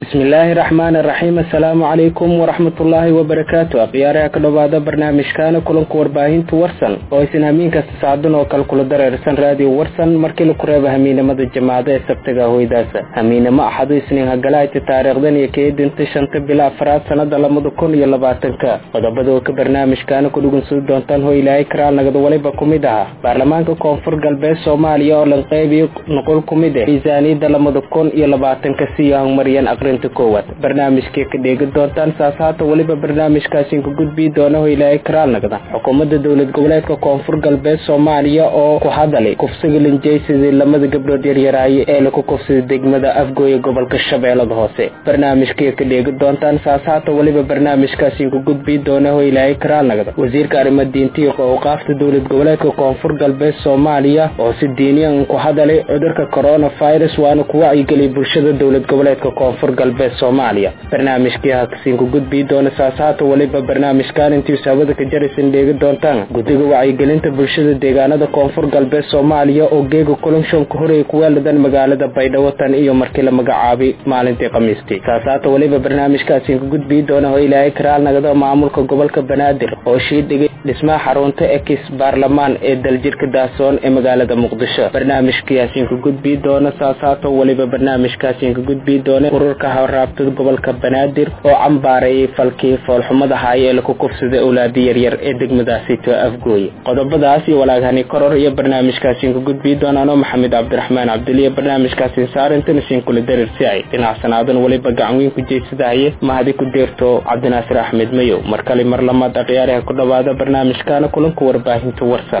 bismillaahi raxmaani raxiim assalaamu calaykum waraxmatullaahi wabarakaatu akhyaaraha ka dhowaada barnaamijkaana kulanka warbaahinta warsan oo aysan hamiin kasta saacadun oo kale kula dareersan raadiyo warsan markii laku reeba hamiinimada jamaacada ee sabtaga hoydaasa hamiinimo axadu isniin hagalahayti taariikhdan iyo keedinta shanta bila afraad sanada labada kun iyo labaatanka qodobada oo ka barnaamijkaana ku dhugunsudi doontaan ho ilaahay karaal nagada waliba ku mid aha baarlamaanka koonfur galbeed soomaaliya oo lanqeybiyo nuqul ku mid ah miisaaniyadda labada kun iyo labaatanka siyo horumariyeen aqrinta koowaad barnaamijkay ka dheegi doontaan saas haata weliba barnaamijkaasin ka gudbii doona ho ilaahay karaal nagda xukuumadda dowlad goboleedka koonfur galbeed soomaaliya oo ku hadalay kufsiga linjaysidii lamada gabdhood yaryaraaye ee laku kufsiday degmada afgooye gobolka shabeellada hoose barnaamijkay ka dheegi doontaan saas haata weliba barnaamijkaasin ka gudbii doona ho ilaahay karaal nagda wasiirka arrimo diintiiq oo qaafta dowlad goboleedka koonfur galbeed soomaaliya oo si diiniyan ku hadalay cudurka coronavirus waana ku wacyigeliyay bulshada dowlad goboleedka koonfur galbeed soomaaliya barnaamijkii hakasiin ku gudbii doona saas haata weliba barnaamijkan intiisu hawada ka jaraysan dheegi doontaan guddiga wacyigelinta bulshada deegaanada koonfur galbeed soomaaliya oo geega kulanshonka horey kuweeladan magaalada baydhabo tan iyo markii la magacaabay maalintii khamiistii saas haata weliba barnaamijkaasiin ka gudbii doona oo ilaahay karaal nagada maamulka gobolka banaadir oo shiidhigay dhismaha xarunta ekis baarlamaan ee daljirka daasoon ee magaalada muqdisho barnaamijkaasiin ka gudbii doona saas haata weliba barnaamijkaasiin ka gudbii doona ururka hawraabtada gobolka banaadir oo cambaareeyay falkii foolxumada haaya ee laku kufsaday owlaadi yaryar ee degmadaasito afgooye qodobadaas iyo walaaghani koror iyo barnaamijkaasiin ka gudbii doonaanoo maxamed cabdiraxmaan cabdiliya barnaamijkaasiin saarintan isiin kula darirsiay dhinacsanaadun weliba gacanweyn ku jeysadahaye mahadi ku deerto cabdinaasir axmed mayow mar kale mar lamaad akhyaaraha ku dhowaada barnaamijkaana kulanka warbaahinta warsan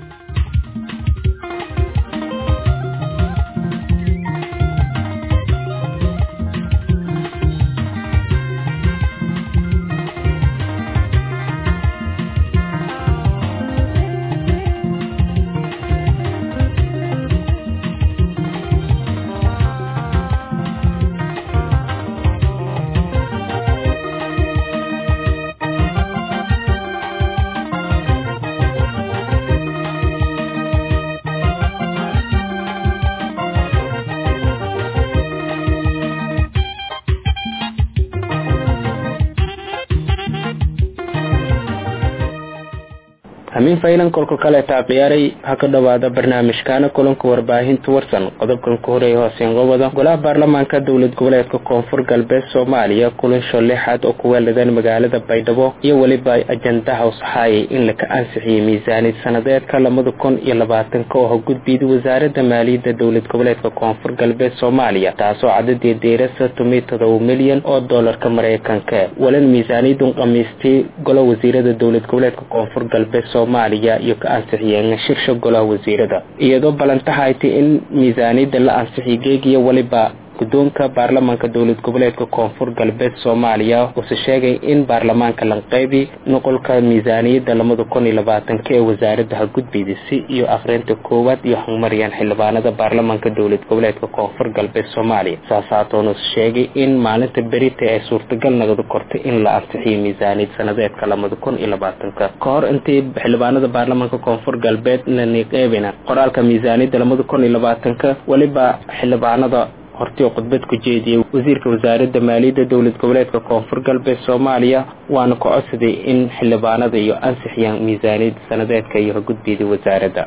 hamiin faylan kolka kaleeta akhyaaray ha ka dhowaada barnaamijkaana kulanka warbaahinta warsan qodobkan ku horeeya hooseen gobada golaha baarlamaanka dowlad goboleedka koonfur galbeed soomaaliya kulansho lixaad oo ku weeladeen magaalada baydhabo iyo weliba ajandaha usaxaayay in laka ansixiyey miisaaniyad sanadeedka labada kun iyo labaatanka oo hogudbiyday wasaaradda maaliyadda dowlad goboleedka koonfur galbeed soomaaliya taasoo cadadii deerasa tumay todoba milyan oo doolarka mareykanka walan miisaaniyadun khamiistay golo wasiirada dowlad goboleedka koonfur galbeed soomaaliya iyo ka ansixiyeen shirsha golaha wasiirada iyadoo ballantahayti in miisaaniyadda la ansixiy geegiyo weliba guddoonka baarlamaanka dowlad goboleedka koonfur galbeed soomaaliya uuse sheegay in baarlamaanka lanqeybi nuqulka miisaaniyadda labada kun iyo labaatanka ee wasaaradda ha gudbiyday si iyo akhrinta koowaad iyo horumariyaan xildhibaanada baarlamaanka dowlad goboleedka koonfur galbeed soomaaliya saas haatoonus sheegay in maalinta berita ay suurtagal nagada kortay in la ansixiyo miisaaniyad sanadeedka labada kun iyo labaatanka ka hor intii xildhibaanada baarlamaanka koonfur galbeed naniqeybina qoraalka miisaaniyadda labada kun iyo labaatanka weliba xildhibaanada hortii oo khudbad ku jeediyey wasiirka wasaaradda maaliyadda dowlad goboleedka koonfur galbeed soomaaliya waana ka codsaday in xildhibaanada iyo ansixiyaan miisaaniyadda sanadeedka iyo hagudbiyada wasaaradda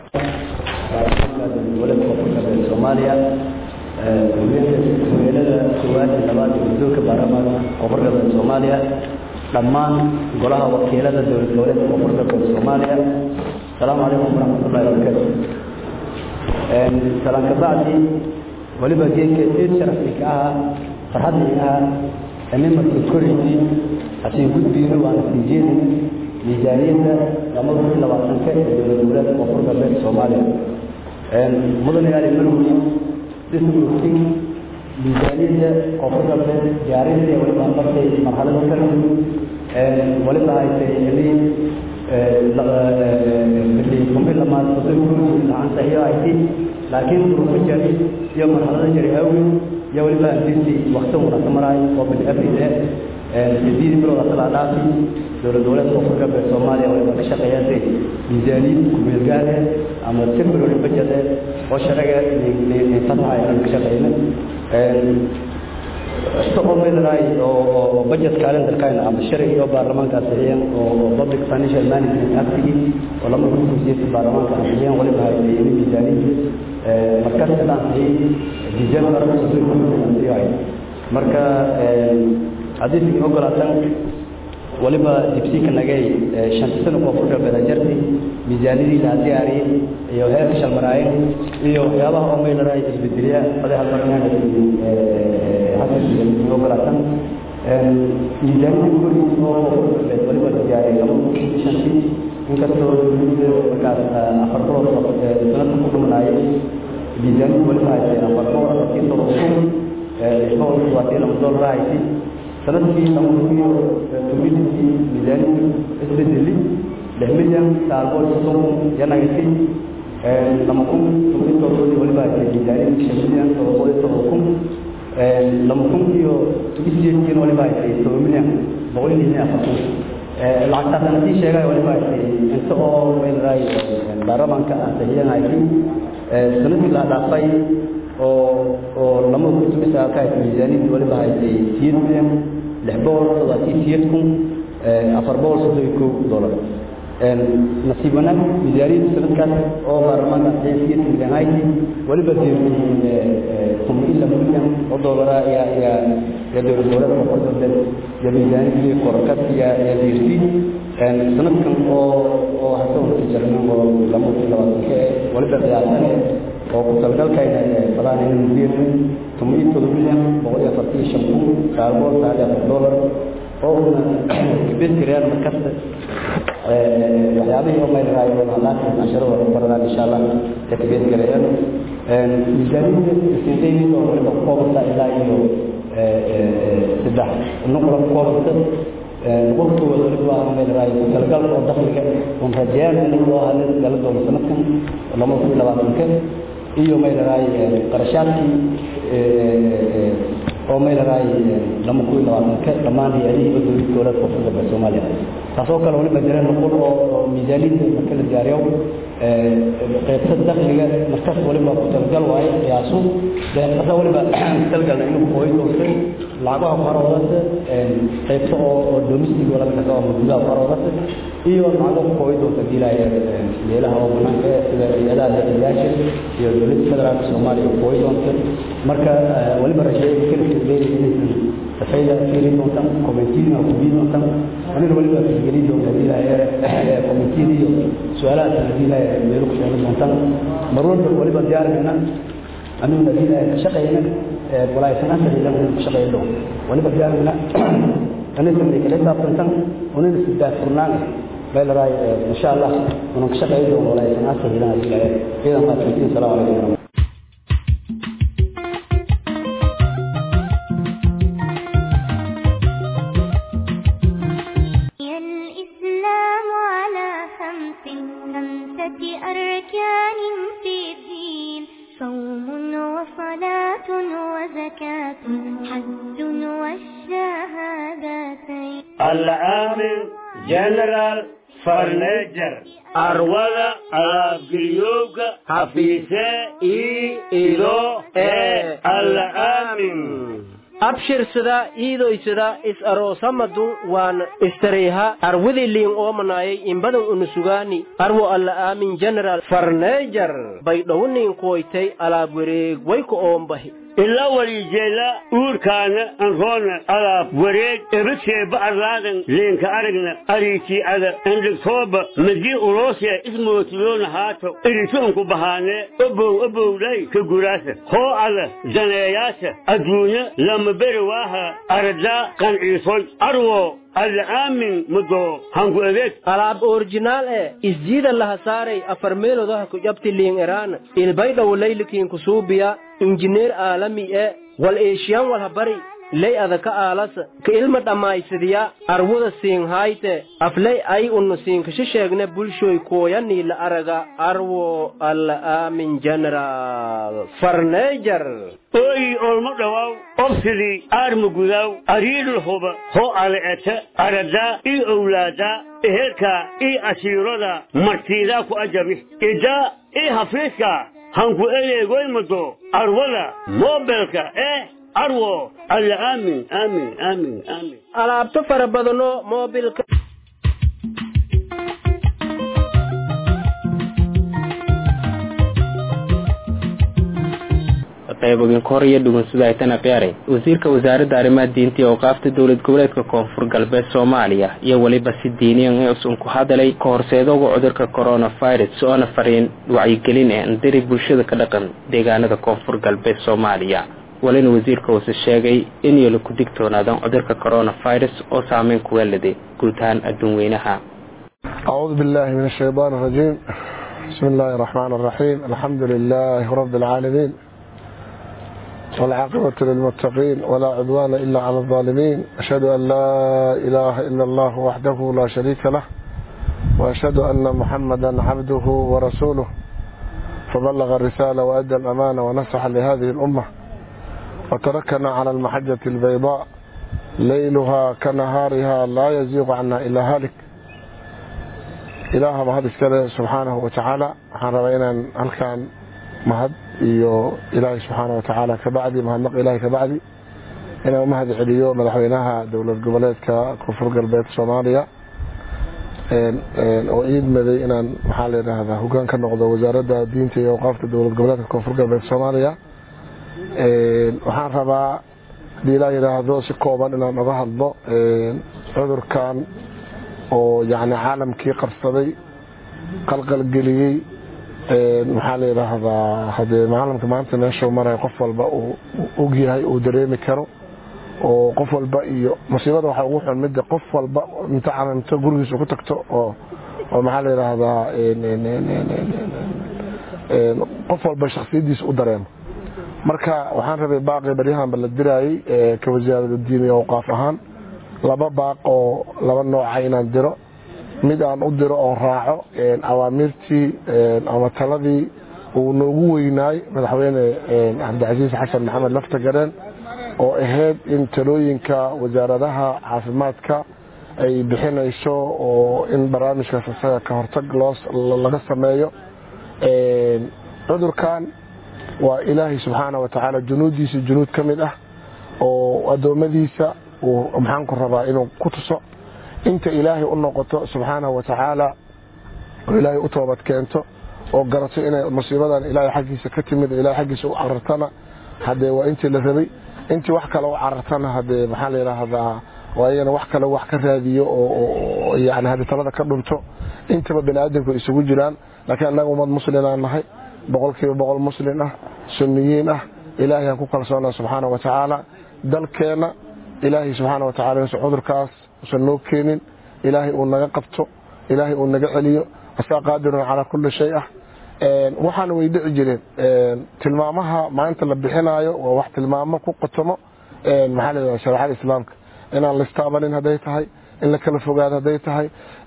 soomaaliya haweenada koowaad iyo labaad ee guddoonka baarlamaanka koonfur galbeed soomaaliya dhammaan golaha wakiilada dowlad goboleedka koonfur galbeed soomaaliya asalaamu calaykum waraxmatullahi wabarakaatu salaan kabacdi waliba geedka eed sharafii ka ahaa farxaddii ka ahaa amimarkii koraysay hasii gudbiino waana sii jeedin miisaaniyadda labada kun labaatanka ee dowlad goboleedka koonfur galbeed soomaaliya mudane ali marwey dismurtin miisaaniyadda koonfur galbeed diyaarintii waliba bartay marxalada kala waliba haysay xilii xilii kumbi lamaad soddon lacanta iyo haysay laakiin duruufo jari iyo marxalado jari awgeed iyo weliba anfirtii wakti unasa maraay oo bil abril eh sideedii bilood asalaa dhaafi dowlad goboleedka koonfur galbeed soomaaliya waliba ka shaqeeyaasay miisaaniyad kumeel gaare ama temporary budget oo sharaga fasaxa ayaan ka shaqeyna isagoo meelaraay oo budget calendarkayna ama sharci iyo baarlamaanka ansixiyeen oo public financial management actigi oo lama kusiiyay baarlamaanka ansixiyeen waliba hayay miisaaniyadii markaas la ansixiyay december ansixiyay marka haddii ogolaatan waliba dibsiika nagay shanta sano koonfur galbeed jarti miisaaniyadii la diyaariyey iyo heerka shalmaraayeen iyo waxyaabaha oo meelaraay isbedeliya madaxa barnaamij ogolaatan miisaaniyadii gurigiis oo koonfur galbeed waliba la diyaariyey laba kun shantii inkastoo markaas afar bilood sanadka ku dhumanaayay miisaaniyadii waliba haysay afar boqol afartii todoba kun lix boqol todobaatan laba doolar haysay sanadkii lama kuyo community miisaaniyadu isbedeli lix milyan saalbool soddon kun yanagasi lama kun tobantoodii waliba haysay miisaaniyadu shan milyan todoba boqol iyo todoba kun lama kun iyo isiyeedkiina waliba haysay todoba milyan boqol iyo lixdan afar kun lacagtaas anasii sheegay waliba haysay inta oo meelraay baarlamaanka ansixiyan haysay sanadkii la dhaafay oo oo lama kutumisa halka haysay miisaaniyadii waliba haysay siyeed milyan lix boqol toddobaatan siyeed kun afar boqol soddon iyo kow dollar nasiib wanaag miisaaniyadda sanadkaas oo baarlamaanka ansixiyay siyeed milyan haysay waliba toban iyo laba milyan oo dollara ayaa ayaa ayaa dowlad goboleedka koonfur galbeed iyo miisaaniyadii korkas ayaa ayaa diirsi sanadkan oo oo hasawanka jarman oo lama kun labaatanka waliba qiyaasan oo ku talgalkayna fadaan inuu diirsi toban iyo todoba milyan boqol iyo afartan iyo shan kun sagaal boqol sagaal iyo afar dollar oo una kabeed gareeyaan markasta waxyaabihii oo maylraayo halaatan casharada baradaan insha allah ka kabeed gareeyaan miisaaniyadda isindayid oo waliba ku koobanta ilaa iyo saddex nuqla ku koobanta nuqulkooda waliba maylraayo ku talgal oo dakhliga un rajeyaan in loo hadin gala doono sanadkan lama kun iyo labaatanka iyo maylaraay qarashaadkii oo maylaraay lama kun iyo labaatanka dhammaan hay-adihii dowlad dowlad koonfur galbeed soomaaliya taasoo kale waliba jireen nuqul oo miisaaniyadda marka la diyaariyo qaybta dakhliga markaas waliba ku talgal waaye qiyaasu deeqasa waliba talgalna inuu kooy doonta lacagaha ku haroodata qaybta oo oo domestic wala kasa oo gudaha ku haroodata iyo lacagaha ku kooy doonta diilaya meelaha oo banaanka sida hay-adaha dakhliyaasha iyo dowladda federaalka soomaaliya ku kooy doonta marka waliba rajeeya keliya leeyahay inaysan safayda fiiri doontan commentiina ku bii doontan anina waliba fiirgeli doonta diilaya commentiina iyo su-aalaha diilaya meelo ku sheegi doontan mar walba waliba diyaarigana aniguna diilaya ka shaqeyna walaaysanaasahiilan ka shaqeyn doon waliba diyaarigana anisa may kala saabsantan unina sidaa furnaan meelaraay insha allah unan ka shaqeyn doon walaaysanaasahiilan diilaya idan maasantiin salaamu calaykum الإسلام على خمس خمسة أركان في الدين صوم وصلاة وزكاة حج والشهادتين العامل جنرال فرنيجر أرولا أبقليوك حفيسة إي إلو إي العامل abshirsada iidoysada is aroosamadu waan istareyha arwidi liin oomanayay imbadan unusugaani arwo alla aamin general farneejar baydhowniin kuwaytay alaab wareeg wayku oombahi ila walijeela uurkaana anroona alaab wareeg ebadseeba arlaadan leenka aragna ariitii ada endhigtooba madii uloosee ismootiloona haato iritoonku bahaanee obow obowlay ka guraasa hoo ada daneeyaasa adduunya lama beri waaha aradaa qanciisoy arwo alla aamin mudoo hangu adeeg alaab orjinaal e isjiida laha saaray afar meelodaha ku jabti liin eraan ilbaydhow laylikiin kusuubiya injineer aalami e wal eeshiyan walhabari ley adaka aalas ka ilma dhammaysadiya arwuda siin hayte afley ay unnu siinkasha sheegne bulshoy kooyanii la araga arwo alla aamin general farneejar ooyi olmo dhawaaw obsidii aarma gudaaw ariidhul huba hoo ale'eta aradaa ii owlaadaa ehelkaa ii asiiroda martiidaa ku ajabi idaa ii hafiiska hanku eleegoymado arwada moobelka eh arwo alla aamin aamin aamin aamin alaabto fara badano moobilka qaybogin kahor iyo dhugunsida aytana khiyaare wasiirka wasaaradda arrimaha diinta iyo awqaafta dowlad goboleedka koonfur galbeed soomaaliya iyo weliba si diiniyan usun ku hadalay ka horseedooga cudurka coronavirus oona fariin wacyigelin ee andiri bulshada ka dhaqan deegaanada koonfur galbeed soomaaliya walina wasiirka uuse sheegay in yolo ku digtoonaadaan cudurka coronavirus oo saameyn kuweeladay guud ahaan adduun weynaha أعوذ بالله من الشيطان الرجيم بسم الله الرحمن الرحيم الحمد لله رب العالمين والعاقبة للمتقين ولا عدوان إلا على الظالمين أشهد أن لا إله إلا الله وحده لا شريك له وأشهد أن محمدا عبده ورسوله فبلغ الرسالة وأدى الأمانة ونصح لهذه الأمة وتركنا على المحجة البيضاء ليلها كنهارها لا يزيغ عنا إلا هالك إله mahad iskale subxaanahu watacaala waxaan rabaa inaan halkan mahad iyo ilaahay subxaana watacaala kabacdi mahadnaq ilaahay kabacdi inaan umahad celiyo madaxweynaha dowlad goboleedka koonfur galbeed soomaaliya oo iidmaday inaan maxaa la yidhaahdaa hogaan ka noqdo wasaaradda diinta iyo awqaafta dowlad goboleedka koonfur galbeed soomaaliya waxaan rabaa hadii ilaa yidhaahdo si kooban inaan oga hadlo cudurkan oo yani caalamkii qarsaday qalqalgeliyey maxaa la yidhaahdaa hadee caalamka maanta meeshuu maray qof walba uu ogyahay uu dareemi karo oo qof walba iyo musiibada waxaa ugu xun midda qof walba inta calamto gurigiisa ku tagto oo oo maxaa la yidhaahdaa qof walba shaksiyadiisa u dareemo marka waxaan rabay baaqi baryahanba la diraayey ka wasaarada diin iyo awqaaf ahaan laba baaq oo laba nooca inaan diro mid aan u diro oo raaco awaamirtii ama taladii uu noogu weynaay madaxweyne cabdicasiis xasan maxamed laftagareen oo ahayd in talooyinka wasaaradaha caafimaadka ay bixinayso oo in barnaamijkaas isaga ka hortag laga sameeyo cudurkan waa ilaahay subxaana wa tacaala junuuddiisa junuud ka mid ah oo addoommadiisa uu maxaanku rabaa inuu ku tuso inta ilaahay u noqoto subxaanahu wa tacaala oo ilaahay u toobad keento oo garato inay musiibadan ilaahay xaggiisa ka timid ilahay xaggiisa u carartana hadee waa intii la rabay intii wax kale u carartana hadee maxaa la yidhaahdaa waa iyana wax kale wax ka raadiyo oo yani hadii talada ka dhunto intaba bani aadamku isugu jiraan laakiin annaga ummad muslimaan nahay boqolkiiba boqol muslin ah sunniyiin ah ilaahay aan ku kalsoona subxaana wa tacaala dalkeenna ilaahay subxaana wa tacala inuusan cudurkaas usan noo keenin ilaahay uu naga qabto ilaahay uu naga celiyo asaa qaadirun calaa kulli shay ah waxaana way dhici jireen tilmaamaha maanta la bixinaayo waa wax tilmaamo ku qotomo maxaa layidhaha shareecada islaamka inaan la istaabanin hadday tahay in la kala fogaado hadday tahay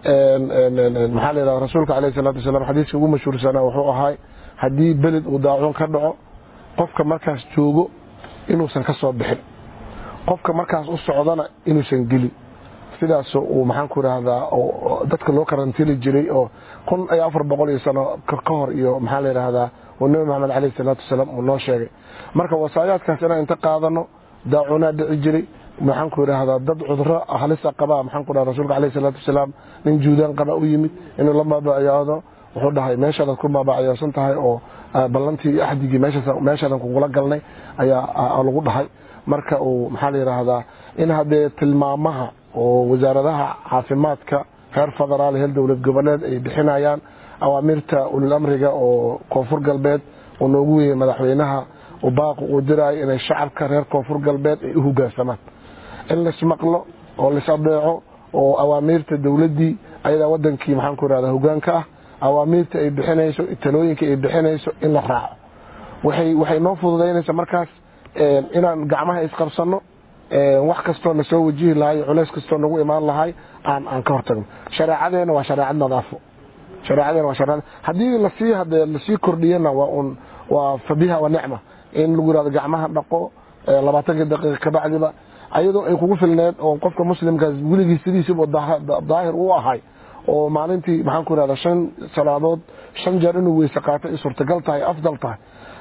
maxaa la yidhaha rasuulka calayhi salaatu wasalaam xadiiska ugu mashhuursanaa wuxuu ahay haddii beled uu daacuun ka dhaco qofka markaas joogo inuusan ka soo bixin qofka markaas u socdana inuusan gelin sidaas uu maxaan ku idhaahdaa dadka loo karantili jiray oo kun iyo afar boqol iyo sano ka hor iyo maxaa la yidhaahdaa uu nebi maxamed caleyhi salaatu wasalaam uu noo sheegay marka wasaayaadkaas inaan inta qaadano daacunaa dhici jiray maxaan ku idhaahdaa dad cuduro halisa qabaa maxaan ku dhaha rasuulka caleyhi salaatu wasalaam nin juudaan qaba u yimid inuu la maabaciyaado wuxuu dhahay meeshaadaad ku maabaciyoosan tahay oo ballantii iyo axdigii meeshaadan kugula galnay ayaa lagu dhahay marka uu maxaa la yidhaahdaa in haddee tilmaamaha oo wasaaradaha caafimaadka reer federaal heer dowlad goboleed ay bixinayaan awaamirta ulil amriga oo koonfur galbeed uu noogu weyey madaxweynaha baaqu uu diraayo inay shacabka reer koonfur galbeed ay u hogaansamaan in laismaqlo oo lais adeeco oo awaamiirta dowladdii ayadaa wadankii maxaan ku ihahda hogaanka ah awaamiirta ay bixinayso talooyinka ay bixinayso in la raaco waxay noo fududaynaysa markaas inaan gacmaha isqabsano wax kastoo na soo wajihi lahay culays kastoo nagu imaan lahay aan aan ka hortagno shareecadeena waa shareecad nadaafo shareecadeena waa shareecad haddii lasii hadee lasii kordhiyana waa un waa fabiha wa nicma in lagu yirahdo gacmaha dhaqo labaatanka daqiiqa kabacdiba ayadoo ay kugu filneed oo qofka muslimkaas weligii sidiisiba daahir u ahay oo maalintii maxaan ku irahda shan salaadood shan jeer inuu weyse qaato ay suurtagal tahay afdal tahay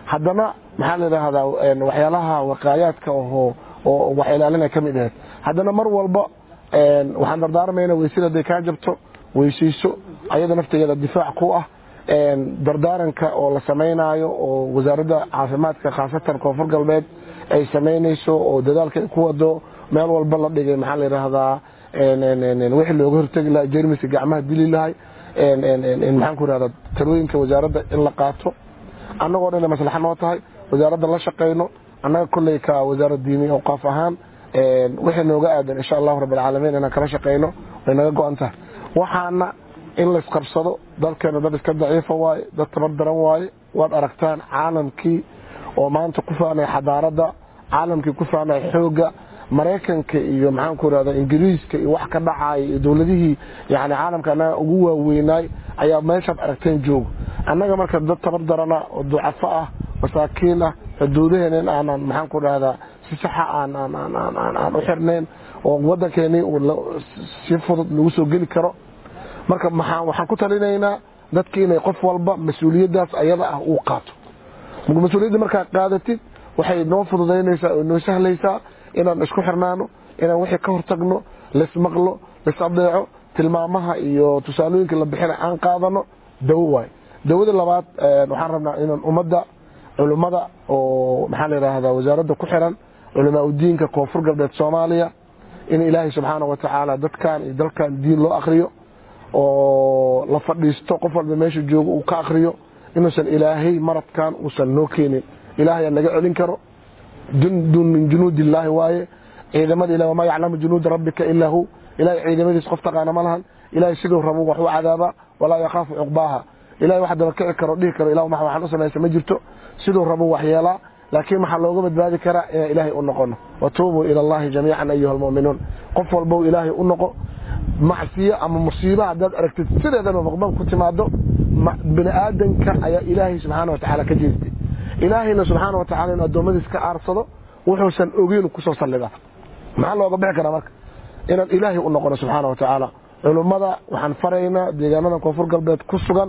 haddana maxaa la yidhaahdaa waxyaalaha waqaayaadka oo oo wax ilaalina ka mid ahayd haddana mar walba waxaan dardaarmayna weysada hadday kaa jabto weysayso ayada naftigeeda difaac ku ah dardaaranka oo la samaynaayo oo wasaaradda caafimaadka khaasatan koonfur galbeed ay samaynayso oo dadaalka ay ku wado meel walba la dhigay maxaa la yidhaahdaa wixii looga hortegi lahay jermiska gacmaha dili lahay maxaan ku yidhahdaa talooyinka wasaaradda in la qaato annagoo dhan maslaxa noo tahay wasaaradda la shaqayno annaga kolley ka wasaarad diini awqaaf ahaan wixii nooga aadan insha allahu rabbilcaalamiin inaan kala shaqayno way naga go-an tahay waxaana in laysqabsado dalkeena dad iska daciifa waaye dad tabar daran waaye waad aragtaan caalamkii oo maanta ku faanay xadaaradda caalamkii ku faanay xoogga maraykanka iyo maxaanku irahda ingiriiska iyo wax ka dhacaya iyo dowladihii yani caalamka annaga ugu waaweynaay ayaa meeshaad aragteen joogo annaga marka dad tabar darana oo ducafo ah masaakiin ah xuduudaheena in aanan maxaanku dhahdaa si saxa aan u xirnayn oo waddankeeni si fudud lagu soo geli karo marka waxaan ku talinaynaa dadki inay qof walba mas-uuliyaddaas ayada ah uu qaato mas-uuliyadda markaad qaadatid waxay noo fududaynaysaa oo noo sahlaysaa inaan isku xirnaano inaan wixii ka hortagno laismaqlo laisadeeco tilmaamaha iyo tusaalooyinka la bixina aan qaadano dawo waay dawada labaad waxaan rabnaa inaan ummadda culummada oo maxaa la yidhaahdaa wasaaradda ku xiran culamaa udiinka koonfur galbeed soomaaliya in ilaahay subxaana wa tacaala dadkan iyo dalkan diin loo akriyo oo la fadhiisto qof walba meesha joogo uu ka akriyo inuusan ilaahay maradkan uusan noo keenin ilaahay aan naga celin karo jundun min junuud illaahi waaye ciidamada ilah wamaa yaclamu junuuda rabbika ilaa hu ilahay ciidamadiis qof taqaana ma lahan ilahay siduu rabo wax u cadaabaa walaa yakhaafu cuqbaaha ilahay wax daba kici karo dhihi karo ilah waxaan u samaysa ma jirto siduu rabo wax yeelaa laakiin waxaa looga badbaadi karaa inaan ilaahay u noqono watuubuu ila allahi jamiican ayuha almu'minuun qof walbow ilaahay u noqo macsiyo ama musiiba haddaad aragtid sideedaba maqban ku timaado bini aadanka ayaa ilaahay subxaana wa tacaala ka jeestay ilaahayna subxaana wa tacala inu addoommadiis ka aarsado wuxuusan ogeyn kusoo sallida maxaa looga bixi karaa marka inaan ilaahay u noqono subxaana wa tacaala culummada waxaan faraynaa deegaanada koonfur galbeed ku sugan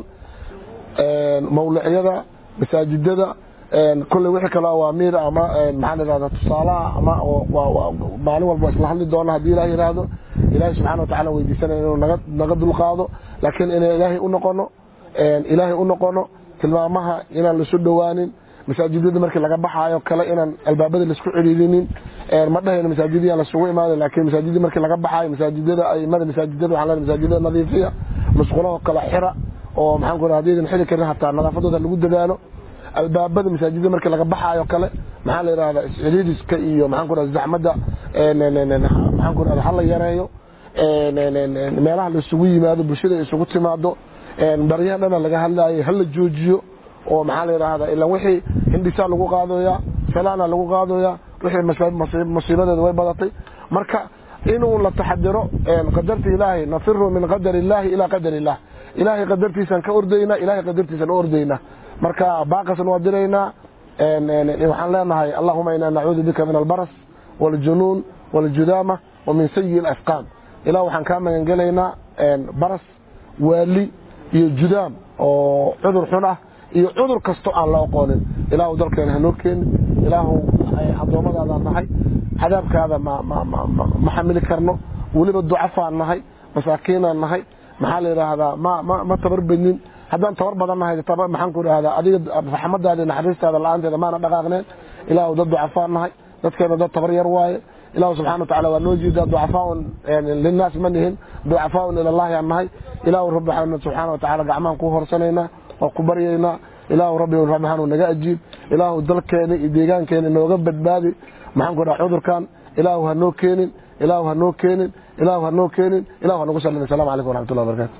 mawlicyada masaajidada kolley wixii kale awaamiir ama maxaa la yidhahda tusaalaha ama maalin walba isla hadli doona haddii ilaah yidhaahdo ilaahay subxana wa tacala weydiisanaya inuu naga naga dulqaado laakiin inaan ilaahay u noqono ilaahay u noqono tilmaamaha inaan lasu dhowaanin masaajidada markii laga baxaayo kale inaan albaabada laisku ciriirinin ma dhahayno masaajidiyaan lasugu imaada laakiin masaajidii markii laga baxaayo masaajidada aimada masaajidada waxaan leedahay masaajidada nadiifiya musqulaha kale xira oo maxaan ku hadii idin xili karin hataa nadaafadooda lagu dadaalo albaabada masaajidada markii laga baxaayo kale maxaa la yidhahdaa isciriiriska iyo maxaan ku rahda zaxmadda maxaan ku rahda hala yareeyo meelaha la isugu yimaado bulshada isugu timaado baryahan dhana laga hadlaayay hala joojiyo oo maxaa la yidhaahdaa ilaa wixii hindhisaa lagu qaadooyaa salaana lagu qaadooyaa wixii musiibadeeda way badatay marka inuu la taxadiro qadarta ilaahay nafiru min qadar illaahi ilaa qadar illah ilaahay qadartiisaan ka ordaynaa ilahay qadartiisaan u ordaynaa marka baaqasan waa diraynaa waxaan leenahay allahuma inaa nacuudu bika min albaras waljunuun waljudaama wa min sayi alafqaam ilah waxaan kaa magangelaynaa baras waali iyo judaam oo cudur xun ah iyo cudur kasto aan la oqoonin ilaahu dalkeena hanoo keenin ilaahu addoommadaadaan nahay cadaabkaada ma xamili karno weliba ducafaan nahay masaakiinaan nahay maxaa la yidhaahdaa ma tabar badnin haddaan tabar badan nahay maxaan ku idhahdaa adiga raxmadaada naxariistaada la-aanteeda maana dhaqaaqneen ilaahu dad ducafaan nahay dadkeena dad tabar yar waaye ilaahu subxana wa tacala waa noo jeedaa ducafaaun linnaas ma nihin ducafaaun ilallahi aan nahay ilaahu rabbi waxaan subxaana wa tacala gacmahan ku horsanaynaa waa ku baryaynaa ilaahu rabbi raxmaanu naga ajiib ilaahu dalkeena iyo deegaankeena nooga badbaadi maxaan ku dhaha cudurkan ilaahu ha noo keenin ilaahu ha noo keenin ilaahu ha noo keenin ilahu ha nagu sallim assalamu calaykum waraxmatullahi wabarakatu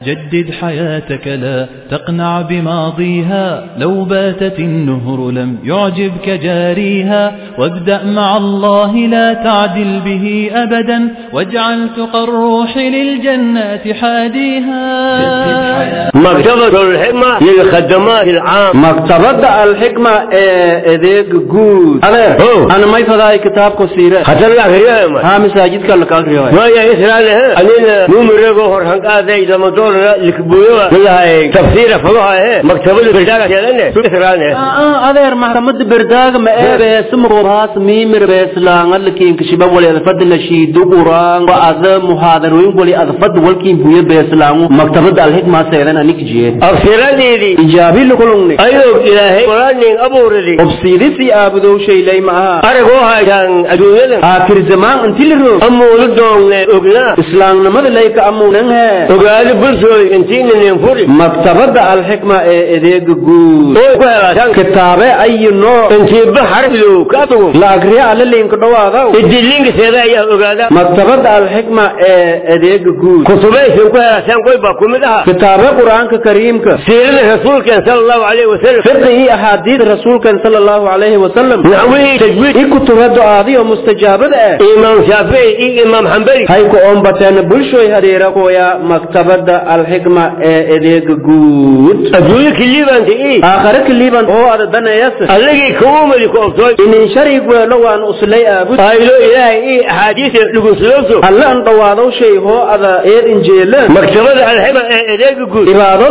جدد حياتك لا تقنع بماضيها لو باتت النهر لم يعجبك جاريها وابدأ مع الله لا تعدل به أبدا واجعل تقى الروح للجنات حاديها مكتبة الحكمة للخدمات العام maktabadda alxikma ee adeega guud adeer Oh. ana may fadaay kitaabka siire خطر لك ريما haa masaajidka la kaagriyo ما يا إسرائيل أنينا نمرق هرهن قاضي لما دور لكبوية والله تفسير فضوها مكتبة البلدان كذا إسرائيل adeer maxkamada berdaaga ma eebeesa muqoraas miimir beeslaanga lakiin kashiba wali adfada la shiido quraan wa ada muhaadarooyin wali adfada walkiin buya beeslaangu maktabada alxikma seedan anik jeed أفسرني ijaabi lukulungni أيوك إلهي قراني أبو ردي obsiidisi aabudow shaylay maaha أرجوها كان أدوية aakhir zamaan inti la roog أمو لدون أغنى islaamnimada layka amuunan hee وقال برسول انتين ننفري maktabada alxikma ee adeega guud oo ku helaasan kitaabe ayi nooc intii bahar loo ka tago la agriya alla liinka dhawaadaw idilinka seeda ayaa ogaada maktabada alxikma ee adeega guud kutubaysan ku helaasan qoy baa kumid aha kitaabe qur-aanka kariimka siirada rasuulkeen sala allahu calayhi wasalam fiqi iyo axaadiid rasuulkan sala allahu calayhi wasalam naxwihii tajwiid i kutuba du'aadiyo mustajaabada ah imaam shaafici iyo imaam xambali hay ku oombateen bulshoy hadeera kuya maktabada alxikma ee adeega guud adduunyo kiliibanta ii aakhare kaliiban oo ada danayas alligii kugu mali ku obtooy inin sharig weelo waan uslay aabud aylo ilaahay ii axaadiisa dhugunsulooso alla an dhawaadow shay hoo ada eed injeela maktabada alxima ee adeega guud ibaado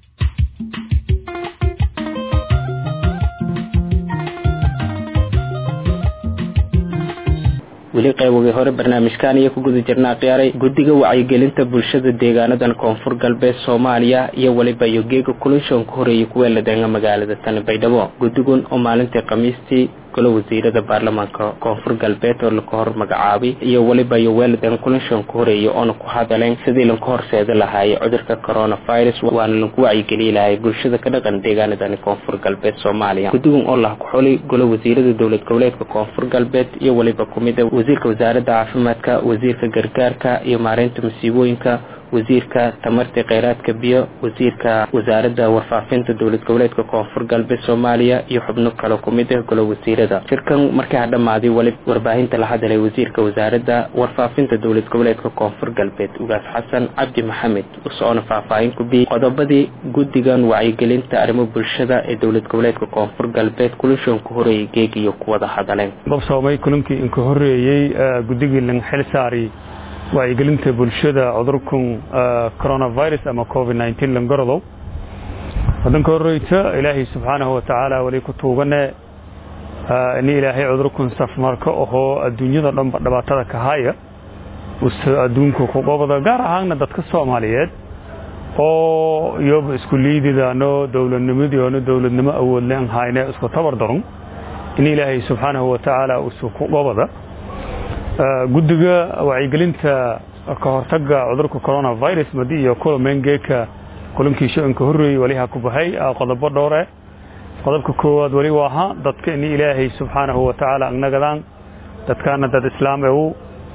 weli qaybogii hore barnaamijkan iyo ku guda jirnaa khiyaaray guddiga wacyigelinta bulshada deegaanadan koonfur galbeed soomaaliya iyo weliba yogeega kulinshoon ku horeeyay kuweeladeena magaalada tani baydhabo guddigun oo maalintii khamiistii golo wasiirada baarlamaanka koonfur galbeed oo laka hor magacaabay iyo weliba yoweeladen kulinshoon ku horeeyay oona ku hadaleen sidii lanka horseeda lahaayay cudurka coronavirus waana lanku wacyigeliyi lahay bulshada ka dhaqan deegaanadani koonfur galbeed soomaaliya guddigun oo lah ku xulay golo wasiirada dowlad goboleedka koonfur galbeed iyo weliba kumida wasiirka wasaaradda caafimaadka wasiirka gargaarka iyo maareynta masiibooyinka wasiirka tamarta kheyraadka biyo wasiirka wasaaradda warfaafinta dowlad goboleedka koonfur galbeed soomaaliya iyo xubno kale kumid ah golo wasiirada shirkan markii ha dhammaaday weli warbaahinta la hadalay wasiirka wasaaradda warfaafinta dowlad goboleedka koonfur galbeed ugaas xasan cabdi maxamed usoona faahfaahin ku biyey qodobadii guddigan wacyigelinta arrimo bulshada ee dowlad goboleedka koonfur galbeed kulinshoon ku horeeyay geeg iyo kuwada hadaleen babsoomay kulankii inka horeeyey guddigii lan xil saari wacyigelinta bulshada cudurkan coronavirus ama covid nteen langorodow wadanka horeyta ilaahay subxaanahu watacaala weli ku tuugane ini ilaahay cudurkan safmarka ahoo adduunyada dhanba dhibaatada ka haya use adduunka ku qobada gaar ahaanna dadka soomaaliyeed oo iyoba isku liididaano dowladnimadiiona dowladnimo awoodleen hayne isku tabar daron in ilaahay subxaanahu watacaala use ku qobada guddiga wacyigelinta ka hortaga cudurka coronavirus madi iyo kulamengeeka kulankii sho-inka horreeyey waliha ku baxay qodobo dhowre qodobka koowaad weli waa ahaa dadka ini ilaahay subxaanahu watacaala agnagadaan dadkaana dad islaam ew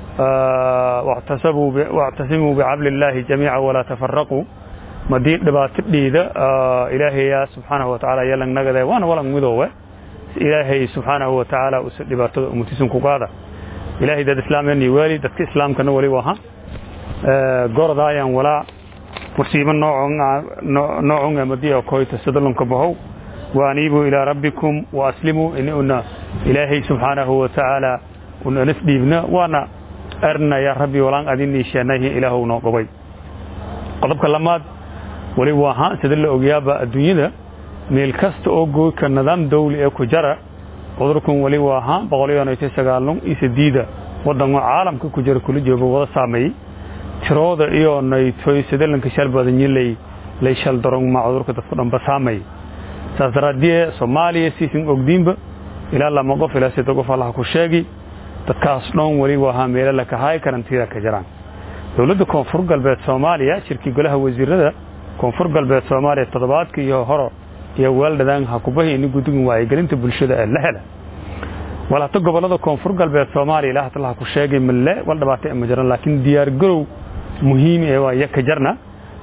wactasimuu bicabli illaahi jamiica walaa tafaraquu madii dhibaato dhiida ilaahaya subxaanahu watacaala yalangnagade waana walang midoowe ilaahay subxaanahu watacaala use dhibaatada umutisan ku qaada ilaahay dad islaameen waali dadka islaamkana wali waha gorodaayan walaa musiibo noocun amadiya koyta sadalonka bahow waaniibuu ilaa rabbikum waaslimuu ini una ilaahay subxaanahu watacaala una anas dhiibna waana arna yaa rabbi walaan adinii sheenayhi ilaahow noo qobay qodobka lamaad wali waaha sida la ogyaaba adduunyada meel kasta oo gooyka nidaam dawli ee ku jara cudurkan weli waa ahaa boqoliyonayto sagaalun iyo sideeda wadanka caalamka ku jira kula jooga wada saameeyey tirooda iyo naytoy sadalanka shal badanyi lay lay shal daron ma cudurka dadku dhanba saameeyey saas daraaddiye soomaaliya siisin ogdiinba ilaa lama qof ilaa sida qof allaha ku sheegi dadkaas dhan weli waa ahaa meelo la kahaay karantiida ka jiraan dowladda koonfur galbeed soomaaliya shirkii golaha wasiirada koonfur galbeed soomaaliya toddobaadka iyo horo iyo weeldhadaan ha kubahi ini guddigan wacyigelinta bulshada ee la hela walata gobolada koonfur galbeed soomaaliya ilaa hatalaha ku sheegay malle wal dhabaatay ma jiran laakiin diyaar garow muhiim ee waa yaka jarna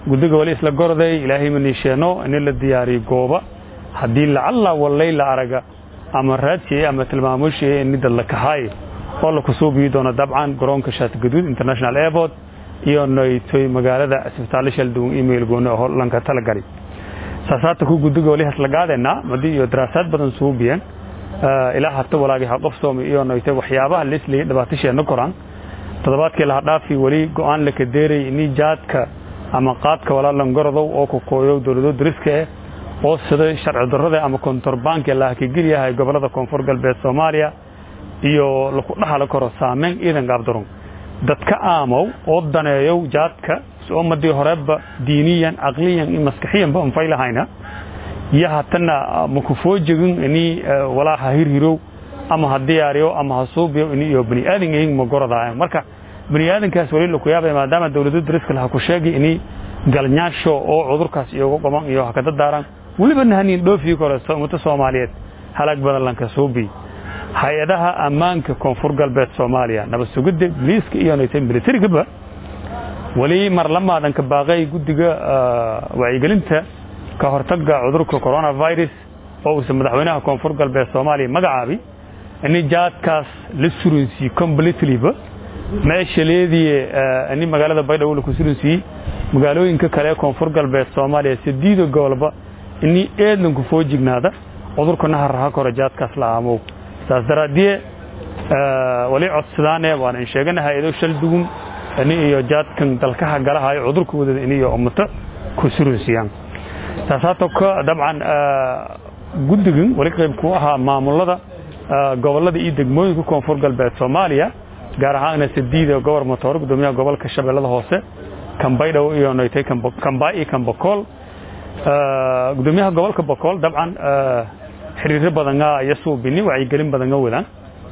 guddiga wali isla gorday ilaahay ma niisheeno in la diyaariyo gooba haddii lacalla wallay la araga ama raadsiye ama tilmaamooshiye in dad la kahaay oo la kusuubiyi doono dabcan garoonka shaatigaduud international airport iyo noytoy magaalada isbitaallo shalduwan email gooni oo lanka talagali saasaata ku guddiga wali haslagaadeenaa madi iyo daraasaad badan suubiyeen ilaa hata walaagi ha qofsoomay iyo noytoy waxyaabaha lisliya dhibaatasheena koraan toddobaadkii laha dhaafi weli go-aan la kadeeray ini jaadka ama qaadka walaalan gorodow oo kokooyow dowlado dariska eh oo sida sharci darrada ama kontorbaanka lahakageliyahay gobolada koonfur galbeed soomaaliya iyo laku dhaxali karo saameyn ciidan gaabdarun dadka aamow oo daneeyow jaadka oo madii horeba diiniyan caqliyan iyo maskaxiyanba anfaylahayna iyo hatana makufoojegin ini walaa ha hirhirow ama ha diyaariyo ama ha suubiyo ini iyo bani aadan yihiin ma gorodaayan marka bani aadankaas wali laku yaabaya maadaama dowlado dariska laha ku sheegay ini galnyaasho oo cudurkaas iyoga qoman iyo ha kada daaraan weliba nahanin dhoofii kore ummada soomaaliyeed halaag badan lanka suubi hay-adaha ammaanka koonfur galbeed soomaaliya nabad sugidda biliiska iyo naytay militarigaba weli mar lamaadan ka baaqay guddiga wacyigelinta ka hortaga cudurka coronavirus oo uusa madaxweynaha koonfur galbeed soomaaliya magacaabi ini jaadkaas la suransiiye completelyba meesha leediye ini magaalada baydhabo laku suransiiyey magaalooyinka kale ee koonfur galbeed soomaaliya sidiida gobolba ini eedlanku foo jignaada cudurkana harraha koro jaadkaas la aamow saas daraaddiye wali codsadaane waan in sheegana hay-ado shal dugun ini iyo jaadkan dalkaha galahayo cudurka wadada ini iyo ummato ku suransiiyaan saasaatoo ka dabcan guddigan wali qayb ku ahaa maamulada gobolada iyo degmooyinka koonfur galbeed soomaaliya gaar ahaana sadiida gobor motoor gudoomiyaha gobolka shabeellada hoose kambaydhow iyo noytay kambaa iyo kambakool gudoomiyaha gobolka bakool dabcan xiriiro badanga iyo suubini wacyigelin badanga wadaan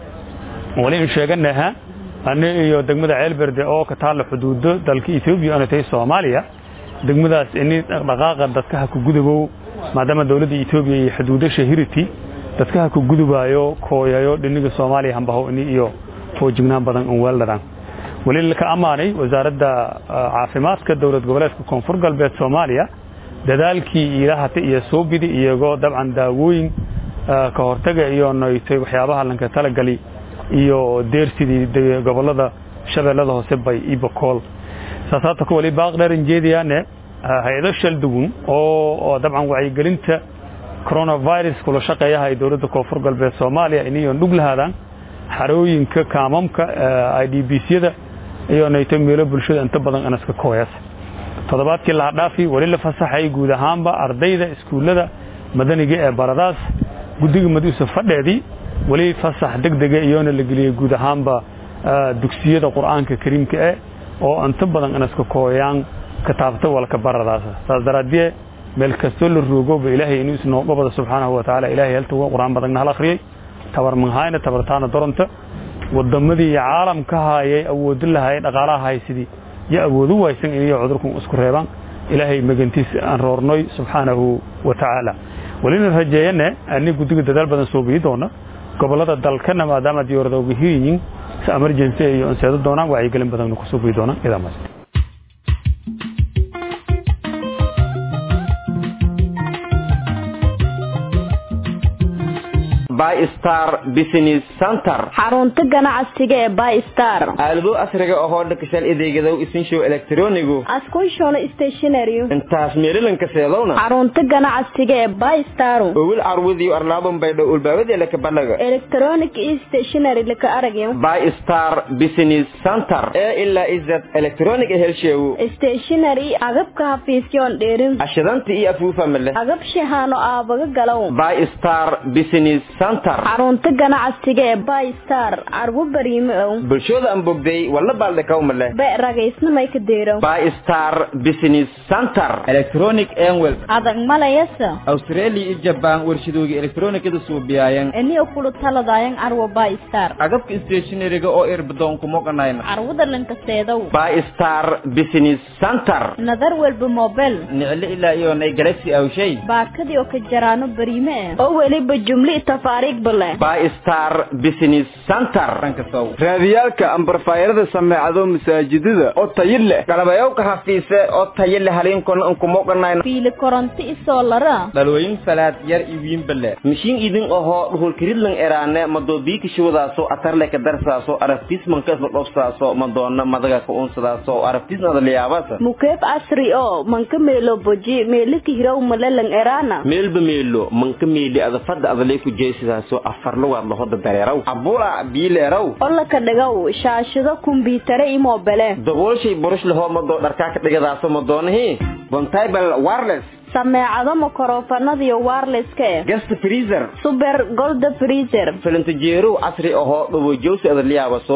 wali in sheeganaha ani iyo degmada ceelberde oo ka taalla xuduudo dalka etoobiya ana tahay soomaaliya degmadaas ini dhaqdhaqaaqa dadkaha ku gudubow maadaama dowladda etoobiya iyo xuduudo shahirity dadkaha ku gudubaayo kooyayo dhiniga soomaaliya hambaho ini iyo foojignaan badan un weeldhadaan weli laka ammaanay wasaaradda caafimaadka dowlad goboleedka koonfur galbeed soomaaliya dadaalkii ilahata iyo soobidi iyagoo dabcan daawooyin ka hortaga iyo noytay waxyaabaha lanka talagali iyo deersidii gobolada shabeellada hoose bay iyo bakool saasaata ku wali baaqdheeran jeediyaane hay-ado shaldugun oo dabcan wacyigelinta coronavirus kula shaqeeyaha ay dowladda koonfur galbeed soomaaliya iniyo dhug lahaadaan xarooyinka kaamamka i d b syada iyo noytay meelo bulshada inta badan anaska kooyas toddobaadkii laha dhaafi weli la fasaxay guud ahaanba ardayda iskuullada madaniga ee baradaas guddiga maduusa fadheedii weli fasax degdega iyoona la geliyey guud ahaanba dugsiyada qur'aanka kariimka eh oo inta badan inaska kooyaan kataabta walka baradaas saas daraaddiye meel kastoo la roogoba ilaahay inuu isnooga bada subxaanahu wa tacaala ilaahay halta qur'aan badanna hal akhriyey tabar manhayna tabartaana doronta wadamadii caalamka haayay awoodi lahay dhaqaalaha haysidii yo awoodu waysan iniyo cudurkan isku reebaan ilaahay magantiis aan roornoy subxaanahu wa tacaala welina rajeeyane ani guddiga dadaal badan soo biyi doona gobolada dalkana maadaama diyaarada uga hiriyin si emergency iyo anseedo doonaan wacyigelin badanna kusoo biyi doonaan idaamaas bystar business center xarunta ganacsiga ee bystar aalado casriga ahoo dhakashaal adeegadow isinshow elektronigu askunshono stationary intaas meelilanka seedowna xarunta ganacsiga ee bystar owil carwudiyo arlaabon baydho ulbaabadii laka balaga electronic stationary laka aragyo bystar business center ee ilaa izad electronic helsheewu stationary agabka hafiisyoon dheerin ashadanta iyo afuufamale agab shahaano aabaga galow bystar business xarunta ganacsiga ee bystar carwo bariime ow bulshooda aan bogday walla baaldhakawmale be ragaysnamay ka deerow bystar business center electronic enwel adag malayasa australia iyo jabaan warshadooga elektronikada suubiyaayan eniyo kulu taladayan carwo bystar agabka stationariga oo irbadoonku moganayna carwada lanka seedow bystar business center nadar welba mobel niclo ilaa iyo nay galaxy awshay baakadii oo ka jaraano bariime eh oo weliba jumli tafa taariikh bale bystar business center raadiyaalka ambarfaayarada sameecado masaajidada oo tayo leh galabayowka hafiise oo tayo leh haliinkona unkumoganayna fiili koronto isoo lara dhalooyin falaad yar iwiinbale mishiin idin ahoo dhuhulkiridlan eraane madoobiikishiwadaaso atarleka darsaaso araftismanka isla dhobsaaso madoona madaga ka unsadaaso araftisnada liyaabasa mukeeb asri oo manka meelo boji meelika hirow malelan eraana meelba meelo manka meeli adafada adalay ku jeesidaaso afarlugaad lahoda dareeraw abula biileeraw olaka dhigow shaashado kumbiyuutare imobele daboolshay burush lahoo madoo dharkaa ka dhigadaaso madoonahi bontable wireless sameecado makorofanadiyo wirelesska eh guest freezer super golda freezer filintajeerow casri ahoo dhawojowsi adaliyaabaso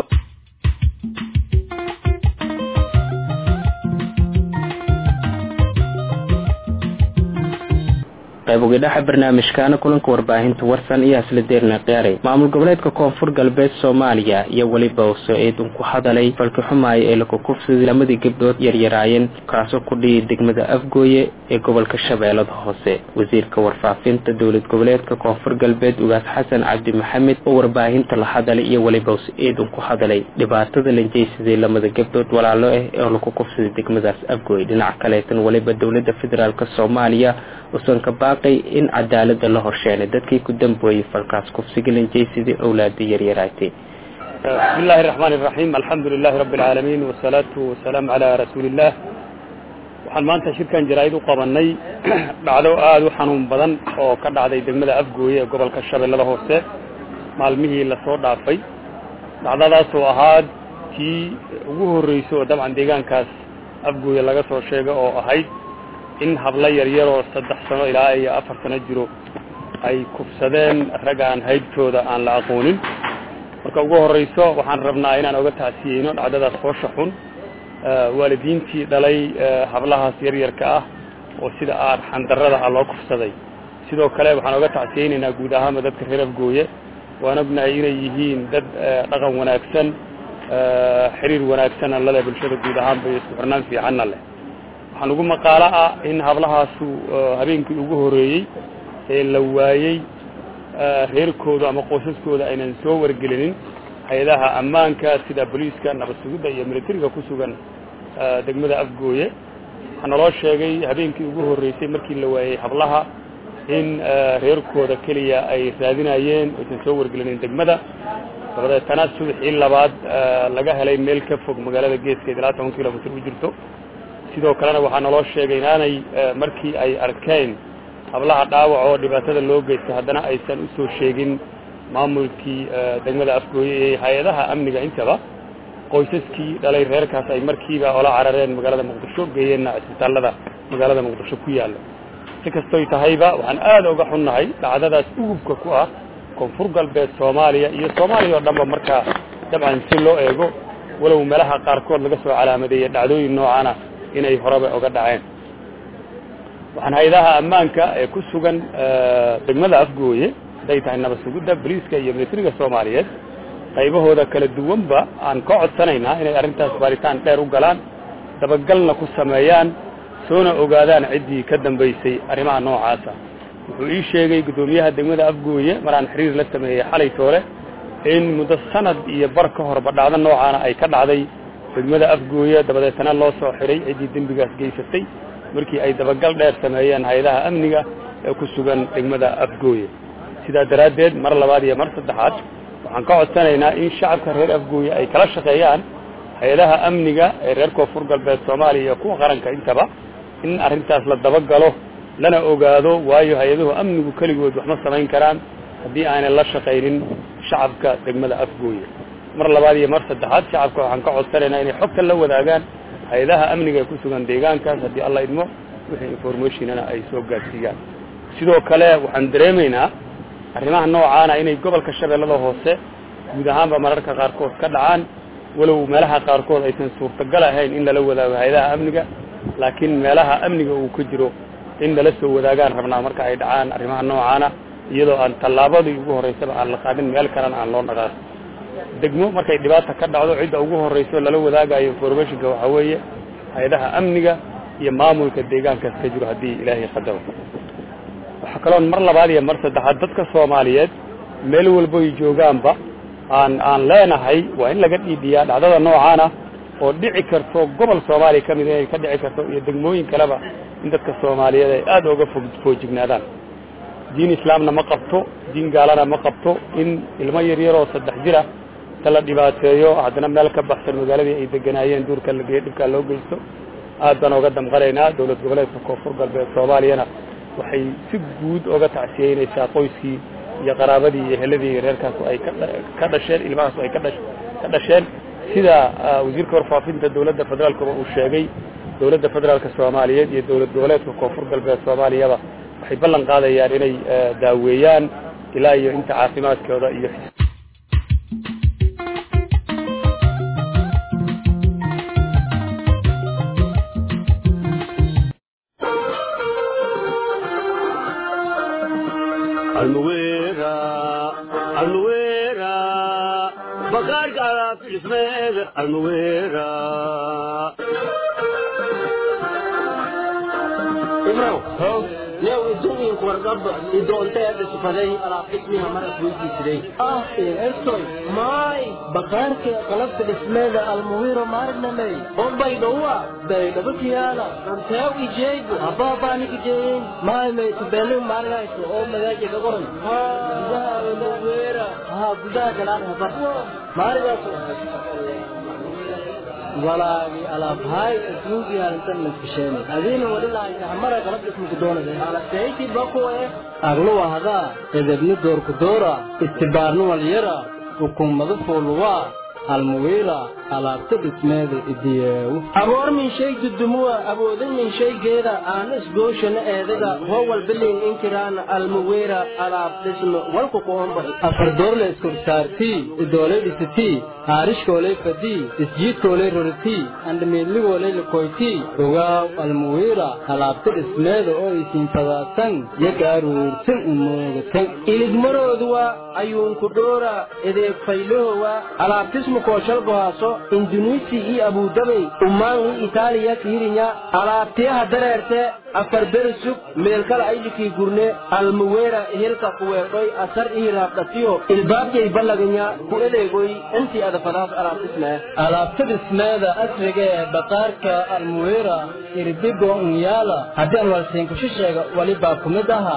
qayb ugidhaxa barnaamijkaana kulanka warbaahinta warsan iyo hasla deerna qiyaaray maamul goboleedka koonfur galbeed soomaaliya iyo weliba uu soo-eedun ku hadalay falki xumaaya ee lakukufsadii lamadii gabdhood yaryaraayeen kaasoo ku dhiyay degmada afgooye ee gobolka shabeellada hoose wasiirka warfaafinta dowlad goboleedka koonfur galbeed ugaas xasan cabdi maxamed oo warbaahinta la hadalay iyo weliba uu so-eedun ku hadalay dhibaatada lanjeysadii lamada gabdhood walaalo ah ee laku kufsaday degmadaas afgooye dhinaca kaleetan weliba dowlada federaalk soomaaliya usan ka baaqay in cadaalada la horsheenay dadkii ku dambeeyey falkaas kufsiga lanjeysadii owlaada yaryaraatay بسم الله الرحمن الرحيم الحمد لله رب العالمين والصلاة والسلام على رسول الله waxaan maanta shirkan jaraa'id u qabanay dhacdo aada u xanuun badan oo ka dhacday degmada afgooye ee gobolka shabeellada hoose maalmihii lasoo dhaafay dhacdadaas oo ahaad tii ugu horreysay oo dabcan deegaankaas afgooye laga soo sheegay oo ahayd in hablo yaryaroo saddex sano ilaa iyo afar sano jiro ay kufsadeen rag aan haybtooda aan la aqoonin marka ugu horreyso waxaan rabnaa inaan oga tacsiyeyno dhacdadaas foosha xun waalidiintii dhalay hablahaas yaryarka ah oo sida aad xandarrada ah loo kufsaday sidoo kale waxaan oga tacsiyeynaynaa guud ahaanba dadka reer afgooye waan ognahay inay yihiin dad dhaqan wanaagsan xiriir wanaagsanna lale bulshada guud ahaanba iyo isku xirnaan fiicanna leh waxaan ugu maqaalo ah in hablahaasu habeenkii ugu horreeyey ee la waayey reerkooda ama qoysaskooda aynan soo wargelinin hay-adaha ammaanka sida booliiska nabad sugidda iyo militariga ku sugan degmada afgooye waxaa naloo sheegay habeenkii ugu horreysay markii la waayey hablaha in reerkooda keliya ay raadinayeen aysan soo wargelinin degmada dabadeetana subaxii labaad laga helay meel ka fog magaalada geeskeed ilaa toban kilomitr u jirto sidoo kalena waxaa naloo sheegay inaanay markii ay arkeen hablaha dhaawac oo dhibaatada loo geystay haddana aysan u soo sheegin maamulkii degmada afgooye iyo hay-adaha amniga intaba qoysaskii dhalay reerkaas ay markiiba ola carareen magaalada muqdisho geeyeenna isbitaallada magaalada muqdisho ku yaalla si kastoy tahayba waxaan aada uga xunnahay dhacdadaas ugubka ku ah koonfur galbeed soomaaliya iyo soomaaliya oo dhanba markaa dabcan si loo eego walow meelaha qaarkood laga soo calaamadeeyey dhacdooyin noocaana inay horeba oga dhaceen waxaan hay-adaha ammaanka ee ku sugan degmada afgooye hadday tahay nabad sugidda boliiska iyo militariga soomaaliyeed qaybahooda kala duwanba aan ka codsanaynaa inay arrintaas baaritaan dheer u galaan dabagalna ku sameeyaan soona ogaadaan ciddii ka dambaysay arrimaha noocaasa wuxuu ii sheegay guddoomiyaha degmada afgooye maraan xiriir la sameeyey xalay toole in muddo sanad iyo bar ka horba dhacdo noocaana ay ka dhacday degmada afgooye dabadeetana loo soo xiray ciddii dembigaas geysatay markii ay dabagal dheer sameeyeen hay-adaha amniga ee ku sugan degmada afgooye sidaa daraaddeed mar labaad iyo mar saddexaad waxaan ka codsanaynaa in shacabka reer afgooye ay kala shaqeeyaan hay-adaha amniga ee reer koonfur galbeed soomaaliya iyo kuwa qaranka intaba in arrintaas la dabagalo lana ogaado waayo hay-aduhu amnigu keligood waxma samayn karaan haddii aanay la shaqaynin shacabka degmada afgooye mar labaad iyo mar saddexaad shacabka waxaan ka codsanaynaa inay xogta la wadaagaan hay-adaha amniga ee ku sugan deegaankaas haddii alla idmo wixii informationana ay soo gaadsiiyaan sidoo kale waxaan dareemaynaa arrimaha noocaana inay gobolka shabeellada hoose guud ahaanba mararka qaarkood ka dhacaan walow meelaha qaarkood aysan suurtagal ahayn in lala wadaago hay-adaha amniga laakiin meelaha amniga uu ka jiro in lala soo wadaagaan rabnaa marka ay dhacaan arrimaha noocaana iyadoo aan tallaabadii ugu horreysaba aan la qaadin meel kalena aan loo dhaqaaqin degmo markay dhibaata ka dhacdo cidda ugu horreyso lala wadaagayo informationka waxaa weeye hay-adaha amniga iyo maamulka deegaankaas ka jiro haddii ilaahay qadaro waxaa kaloon mar labaad iyo mar saddexaad dadka soomaaliyeed meel walbo ay joogaanba aan aan leenahay waa in laga dhiibiyaa dhacdada noocaana oo dhici karto gobol soomaaliya ka mid inay ka dhici karto iyo degmooyin kaleba in dadka soomaaliyeed ay aada uga fog foojignaadaan diin islaamna ma qabto diin gaalana ma qabto in ilmo yaryaroo saddex jira ta la dhibaateeyo haddana meel ka baxsan magaaladii ay deganaayeen duurka la geeyo dhibkaa loo geysto aad baan oga damqanaynaa dowlad goboleedka koonfur galbeed soomaaliyana waxay si guud oga tacsiyeynaysaa qoyskii iyo qaraabadii iyo heladii iyo reerkaas ay ka dhasheen ilmahaas ay ka dhasheen sida wasiirka warfaafinta dowladda federaalkaba uu sheegay dowladda federaalka soomaaliyeed iyo dowlad goboleedka koonfur galbeed soomaaliyaba waxay ballan qaadayaan inay daaweeyaan ilaa iyo inta caafimaadkooda iyo bakaarka qalabka dhismeeda almuwiro maarnamey bombay dhowa baydhabakiyaala ranteew ijeego habaabaanikijeeyin maymay tubeelu maargayso oo magaaja ka qoran gudaha almuwira ha gudaha galaan haba maarigaas walaagi alaabhay asluugi halintan laskasheen adiina wadilahaysa hamara qalab dhismuku doonaysa alaseyti bakuwe agluwa hadaa edebni doorku doora istibaarnu walyara xukuumada fooluwaa almuwiira alaabta dhismeeda idiyeewu aboor min shay dudumuwa abooda min shaygeeda aana isgooshana eedaga howal bilin inkiraana almuwiira alaab dhisme walku qoomba afardoorle iskorsaartii idoolay dhisitii haarishkoolay fadii isjiidkoolay roritii andhamiidligoolay likoytii ogaaw almuwiira alaabta dhismeeda oo isiin fadaadsan yagaaruursan umoogatan iligmarooduwa ayuunku dhoora edeeg faylahowa alaabtismu kooshalgohaaso indunuisi iyo abudabay umaangi itaaliya kiirinya alaabtiyaha dareerte afar berisug meelkala aylikii gurne almuweera hirka kuweedhoy asar ihiraabdhatiyo ilbaabjay ballaganya ku edeegoy intii adafadaas alaabtismee alaabta dhismeeda asriga ee baqaarka almuweera irbigo unyaala haddii aan walsiinkusho sheega walibaa ku mid aha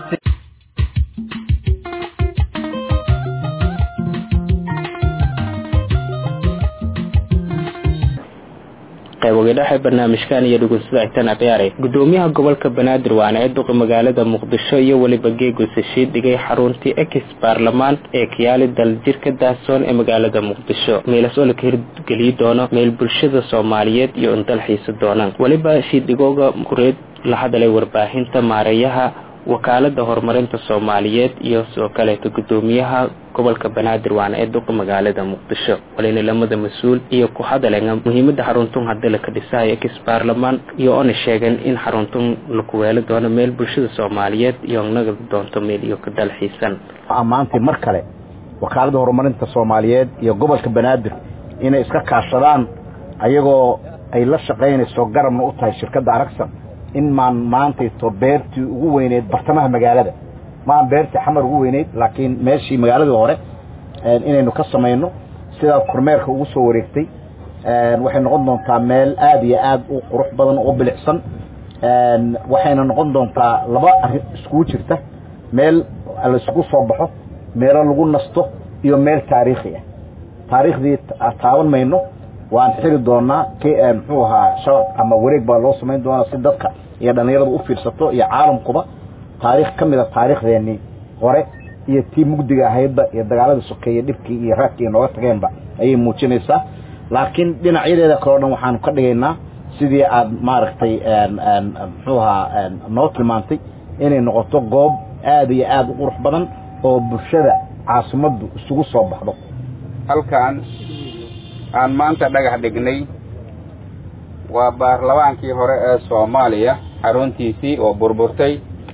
qaybogedhaxa barnaamijkan iyo dhugunsada xitaan akhyaare gudoomiyaha gobolka banaadir waana ee duqa magaalada muqdisho iyo weliba geegosashiid dhigay xaruntii ex baarlamaan ee kiyaali daljirka daahsoon ee magaalada muqdisho meelas oo laka hirgeliyi doono meel bulshada soomaaliyeed iyo indal xiisa doonaan weliba shiidhigooga kureed la hadalay warbaahinta maareeyaha wakaalada horumarinta soomaaliyeed iyo sidoo kaleeto gudoomiyaha gobolka banaadir waana ee duqa magaalada muqdisho walina lamada mas-uul iyo ku hadalenga muhiimada xaruntun hadii laka dhisayo ex baarlamaan iyo oona sheegeen in xaruntun laku weeli doono meel bulshada soomaaliyeed iyo nagadi doonto meel iyo ka dalxiisan ammaantay mar kale wakaalada horumarinta soomaaliyeed iyo gobolka banaadir inay iska kaashadaan ayagoo ay la shaqaynayso garabna u tahay shirkadda aragsan in maan maantayto beertii ugu weyneyd bartamaha magaalada maan beertii xamar ugu weyneyd laakiin meeshii magaaladii hore inaynu ka samayno sidaa kormeerka ugu soo wareegtay waxay noqon doontaa meel aad iyo aad u qurux badan oo bilicsan waxayna noqon doontaa laba arrin iskugu jirta meel laisugu soo baxo meelo lagu nasto iyo meel taariikhi ah taariikhdii taaban mayno waan xiri doonaa muxuu ahaa shabaq ama wareeg baa loo samayn doonaa si dadka iyo dhallinyaradu u fiirsato iyo caalamkuba taariikh ka mid a taariikhdeenii hore iyo tii mugdiga ahaydba iyo dagaaladii sokeeye dhibkii iyo raadkii nooga tageenba ayay muujinaysaa laakiin dhinacyadeeda kaleo dhan waxaanu ka dhigaynaa sidii aad maaragtay muxuu ahaa noo tilmaantay inay noqoto goob aad iyo aad u qurux badan oo bulshada caasimaddu isugu soo baxdo halkan aan maanta dhagax dhignay waa baarlamaankii hore ee soomaaliya xaruntiisii oo burburtay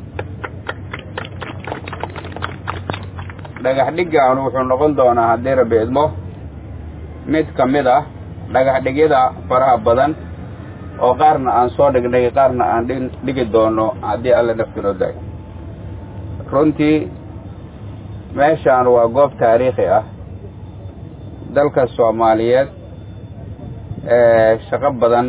dhagax dhiggan wuxuu noqon doonaa haddii rabbi idmo mid ka mid ah dhagax dhigyada faraha badan oo qaarna aan soo dhignay qaarna aan dhigi doono haddii alla naftinoo daay runtii meeshaan waa goob taariikhi ah dalka soomaaliyeed shaqo badan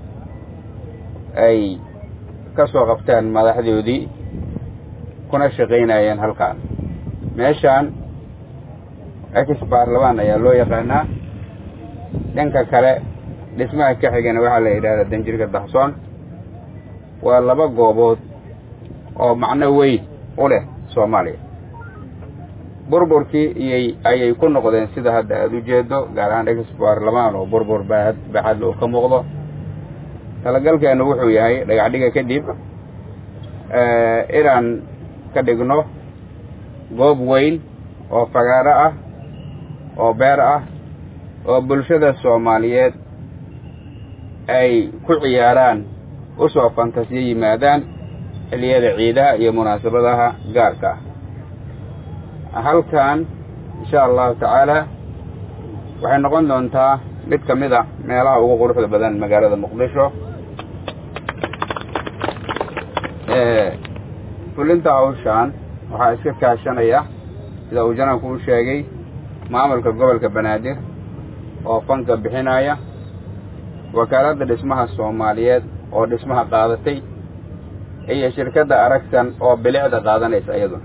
ay ka soo qabteen madaxdoodii kuna shaqaynayeen halkaan meeshaan ex baarlamaan ayaa loo yaqaanaa dhanka kale dhismaha ka xigana waxaa la yidhahdaa danjirka dahsoon waa laba goobood oo macno weyn u leh soomaaliya burburkii iyay ayay ku noqdeen sida hadda aada u jeedo gaar ahaan ex baarlamaan oo burbur baaad baxad oo ka muuqdo talagalkeenu wuxuu yahay dhagaxdhiga kadib inaan ka dhigno goob weyn oo fagaaro ah oo beer ah oo bulshada soomaaliyeed ay ku ciyaaraan u soo fantasiyo yimaadaan xilliyada ciidaha iyo munaasabadaha gaarka ah halkan insha allahu tacaala waxay noqon doontaa mid ka mid a meelaha ugu quruxda badan magaalada muqdisho fulinta hawshaan waxaa iska kaashanaya sida uu janabku u sheegay maamulka gobolka banaadir oo fanka bixinaya wakaaladda dhismaha soomaaliyeed oo dhismaha qaadatay iyo shirkadda aragsan oo bilicda qaadanaysa iyaduna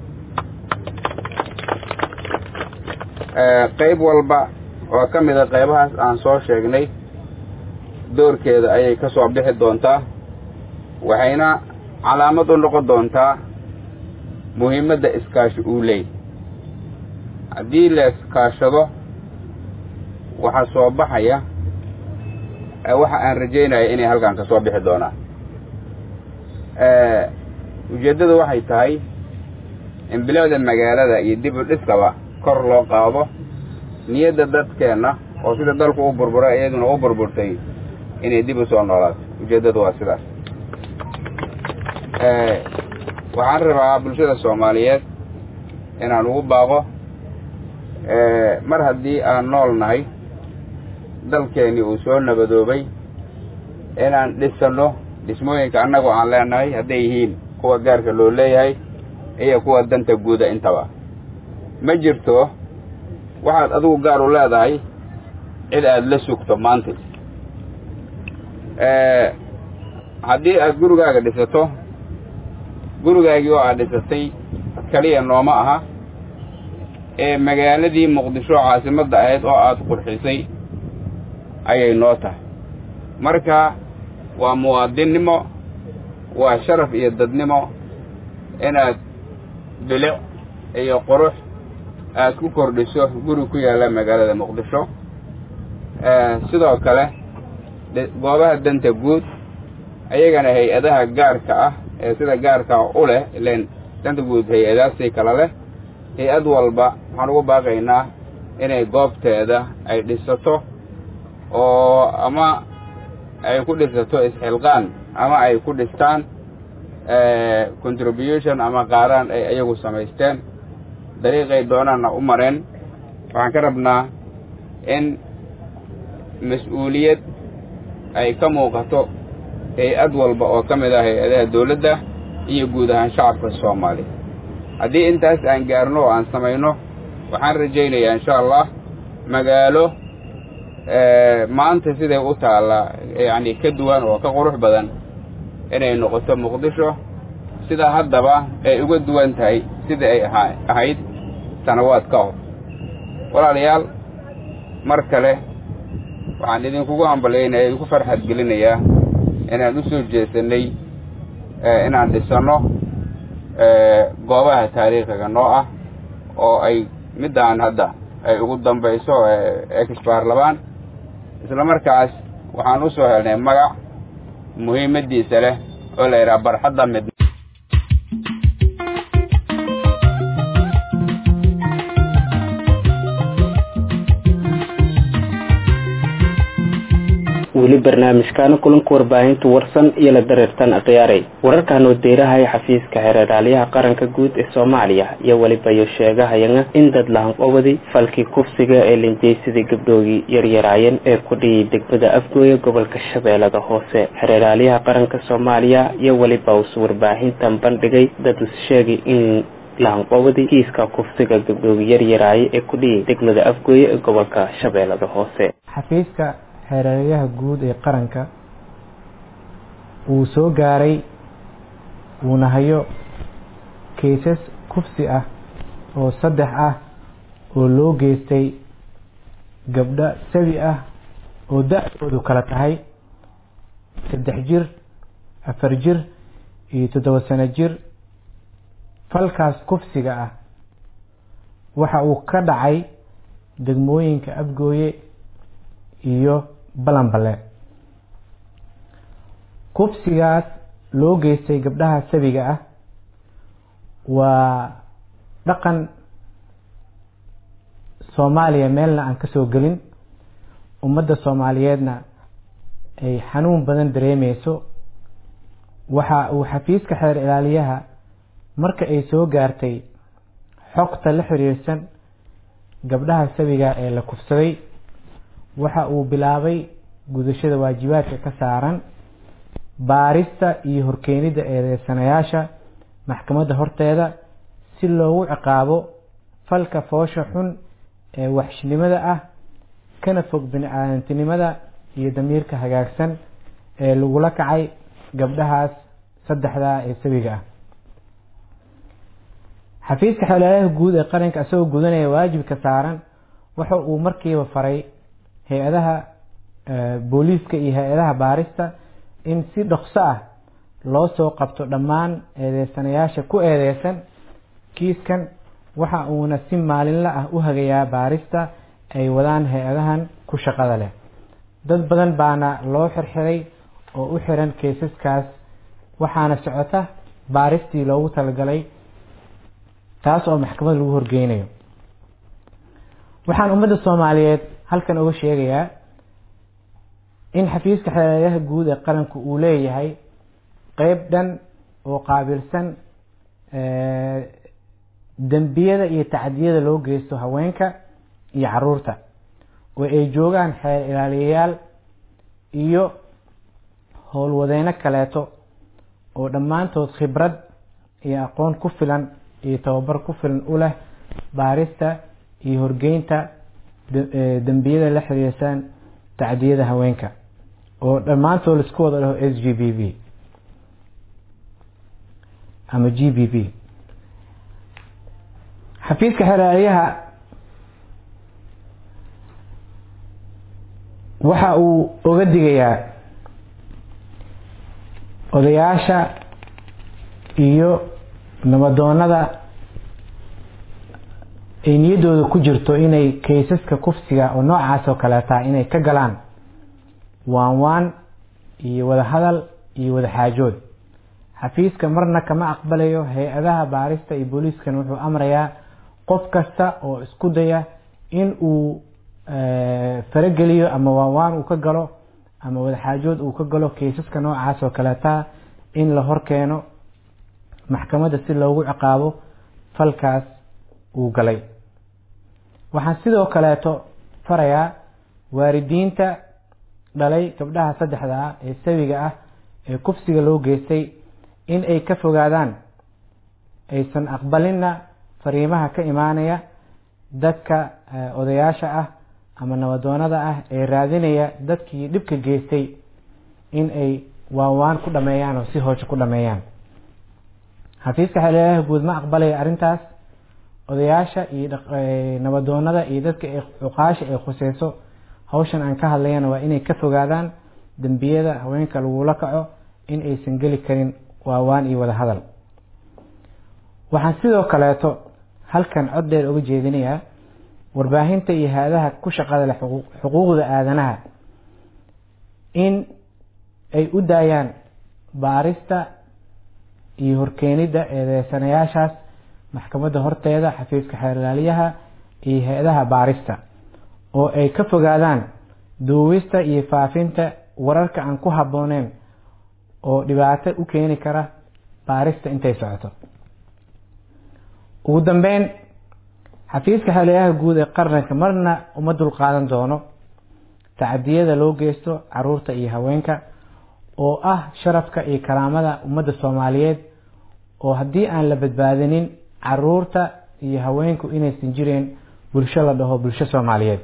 qayb walba oo ka mida qaybahaas aan soo sheegnay doorkeeda ayay ka soo bixi doontaa waxayna calaamad u noqon doontaa muhiimadda iskaashi uu leey haddii la iskaashado waxaa soo baxaya waxa aan rajaynaya inay halkan ka soo bixi doonaan ujeeddadu waxay tahay in bilicda magaalada iyo dib u dhiskaba kor loo qaado niyadda dadkeenna oo sida dalku u burburay iyaduna u burburtay inay dib u soo noolaato ujeeddadu waa sidaas waxaan rabaa bulshada soomaaliyeed inaan ugu baaqo mar haddii aan nool nahay dalkeennii uu soo nabadoobay inaan dhisanno dhismooyinka annagoo aan leenahay hadday yihiin kuwa gaarka loo leeyahay iyo kuwa danta guuda intaba ma jirto waxaad adigu gaar u leedahay cid aada la sugto maanta haddii aad gurigaaga dhisato gurigaagii oo aad dhisatay keliya nooma aha ee magaaladii muqdisho caasimadda ahayd oo aada qurxisay ayay noo tahay marka waa muwaadinnimo waa sharaf iyo dadnimo inaad bilic iyo qurux aad ku kordhiso guri ku yaalla magaalada muqdisho sidoo kale goobaha danta guud ayagana hay-adaha gaarka ah ee sida gaarka u leh ilen danta guud hay-adaasii kala leh hay-ad walba waxaan ugu baaqaynaa inay goobteeda ay dhisato oo ama ay ku dhisato isxilqaan ama ay ku dhistaan contribution ama qaaraan ay ayagu samaysteen dariiqay doonaanna u mareen waxaan ka rabnaa in mas-uuliyad ay ka muuqato hay-ad walba oo ka mid ah hay-adaha dawladda iyo guud ahaan shacabka soomaaliya haddii intaas aan gaarno oo aan samayno waxaan rajaynayaa insha allah magaalo maanta siday u taallaa yacni ka duwan oo ka qurux badan inay noqoto muqdisho sida haddaba ay uga duwan tahay sidai ay ahaa ahayd sanawaad ka hor walaalayaal mar kale waxaan idinkugu hambalyaynaya idinku farxad gelinayaa inaan u soo jeesanay inaan dhisanno goobaha taariikhiga noo ah oo ay middaan hadda ay ugu dambayso ex baarlamaan isla markaas waxaan u soo helnay magac muhiimaddiisa leh oo la yidhaha barxadda mid weli barnaamijkaana kulanka warbaahinta warsan iyo la dareertan akhyaaray wararkan oo deerahay xafiiska xereeraalyaha qaranka guud ee soomaaliya iyo weliba iyo sheegahayana in dad lahanqobadi falkii kufsiga ee linjeysadii gabdhoogii yaryaraayeen ee ku dhiyay degmada afgooya gobolka shabeellada hoose xereeraalyaha qaranka soomaaliya iyo weliba uus warbaahintan bandhigay dad is sheegay in lahanqoobadii kiiska kufsiga gabdhoogi yaryaraaye ee ku dhiyay degmada afgooye ee gobolka shabeellada hoose xafiiska xeeraryaha guud ee qaranka uu soo gaaray uuna hayo kaysas kufsi ah oo saddex ah oo loo geystay gabdho sabi ah oo da-doodu kala tahay saddex jir afar jir iyo toddoba sano jir falkaas kufsiga ah waxa uu ka dhacay degmooyinka abgooye iyo balanbale kufsigaas loo geystay gabdhaha sabiga ah waa dhaqan soomaaliya meelna aan kasoo gelin ummadda soomaaliyeedna ay xanuun badan dareemeyso waxa uu xafiiska xeer ilaaliyaha marka ay soo gaartay xogta la xiriirsan gabdhaha sabiga ee la kufsaday waxa uu bilaabay gudashada waajibaadka ka saaran baarista iyo horkeenida eedeysanayaasha maxkamadda horteeda si loogu ciqaabo falka foosha xun ee waxshnimada ah kana fog bini-aadantinimada iyo damiirka hagaagsan ee lagula kacay gabdhahaas saddexdaa ee sabiga ah xafiiska xeelelaha guud ee qaranka isagoo gudanaya waajibka saaran waxa uu markiiba faray hay-adaha booliiska iyo hay-adaha baarista in si dhokso ah loo soo qabto dhammaan eedeysanayaasha ku eedeysan kiiskan waxa uuna si maalinla ah u hagayaa baarista ay wadaan hay-adahan ku shaqada leh dad badan baana loo xirxiray oo u xiran kaysaskaas waxaana socota baaristii loogu talagalay taas oo maxkamad lagu horgeynayo waxaan ummadda soomaaliyeed halkan uga sheegayaa in xafiiska xeeladaha guud ee qaranku uu leeyahay qeyb dhan oo qaabilsan dembiyada iyo tacdiyada loo geysto haweenka iyo caruurta oo ay joogaan xeer ilaaliyayaal iyo howlwadeyno kaleeto oo dhammaantood khibrad iyo aqoon ku filan iyo tababar ku filan u leh baarista iyo horgeynta dembiyada la xiriirsan tacdiyada haweenka oo dhammaantood laisku wada dhaho s g b b ama g b b xafiiska xeelaalyaha waxa uu oga digayaa odayaasha iyo nabadoonada ay niyaddooda ku jirto inay kaysaska kufsiga oo noocaas oo kaleeta inay ka galaan waan waan iyo wada hadal iyo wada xaajood xafiiska marna kama aqbalayo hay-adaha baarista iyo booliiskan wuxuu amrayaa qof kasta oo isku daya in uu farageliyo ama waanwaan uu ka galo ama wadaxaajood uu ka galo kaysaska noocaas oo kaleeta in la horkeeno maxkamadda si loogu ciqaabo falkaas uu galay waxaan sidoo kaleeto farayaa waalidiinta dhalay gabdhaha saddexda ah ee sawiga ah ee kufsiga loo geystay in ay ka fogaadaan aysan aqbalinna fariimaha ka imaanaya dadka odayaasha ah ama nabadoonada ah ee raadinaya dadkii dhibka geystay in ay waanwaan ku dhameeyaan oo si hoosho ku dhameeyaan xafiiska xeelelaha guud ma aqbalaya arrintaas odayaasha iyo nabadoonada iyo dadka cuqaasha ay khuseyso hawshan aan ka hadlayana waa inay ka fogaadaan dembiyada haweenka lagula kaco in aysan geli karin waawaan iyo wada hadal waxaan sidoo kaleeto halkan cod dheer uga jeedinayaa warbaahinta iyo hay-adaha ku shaqada leh xuquuqda aadanaha in ay u daayaan baarista iyo horkeenidda eedeysanayaashaas maxkamadda horteeda xafiiska xeerlaaliyaha iyo hay-adaha baarista oo ay ka fogaadaan duuwista iyo faafinta wararka aan ku habbooneyn oo dhibaato u keeni kara baarista intay socoto ugu dambeyn xafiiska xeeladaha guud ee qaranka marna uma dulqaadan doono tacadiyada loo geysto caruurta iyo haweenka oo ah sharafka iyo karaamada ummadda soomaaliyeed oo haddii aan la badbaadinin caruurta iyo haweenku inaysan jireen bulsho la dhaho bulsho soomaaliyeed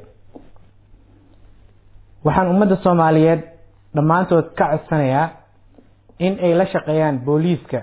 waxaan ummadda soomaaliyeed dhammaantood ka codsanayaa in ay la shaqeeyaan booliiska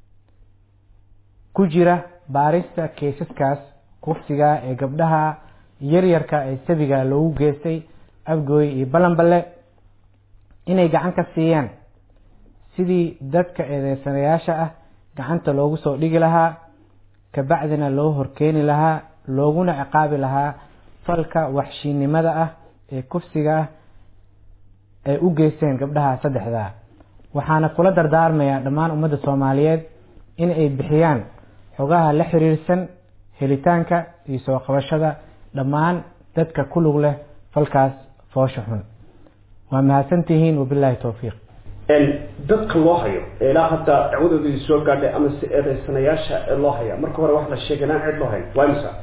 ku jira baarista keisaskaas kufsiga ee gabdhaha yaryarka ee sabiga loogu geystay afgooy iyo balanballe inay gacan ka siiyaan sidii dadka eedeysanayaasha ah gacanta loogu soo dhigi lahaa kabacdina loo horkeeni lahaa looguna ciqaabi lahaa falka waxshiinimada ah ee kufsiga ah ay u geysteen gabdhaha saddexdaa waxaana kula dardaarmayaa dhammaan ummadda soomaaliyeed in ay bixiyaan xogaha la xiriirsan helitaanka iyo soo qabashada dhammaan dadka ku lug leh falkaas foosha xun waa mahadsantihiin wabilaahi towfiiq dadka loo hayo ee ilaa hadda dacwadoodii soo gaadhay ama si eedeysanayaasha ee loo haya marka hore wax la sheegay inaan cid loo hayn waa imisa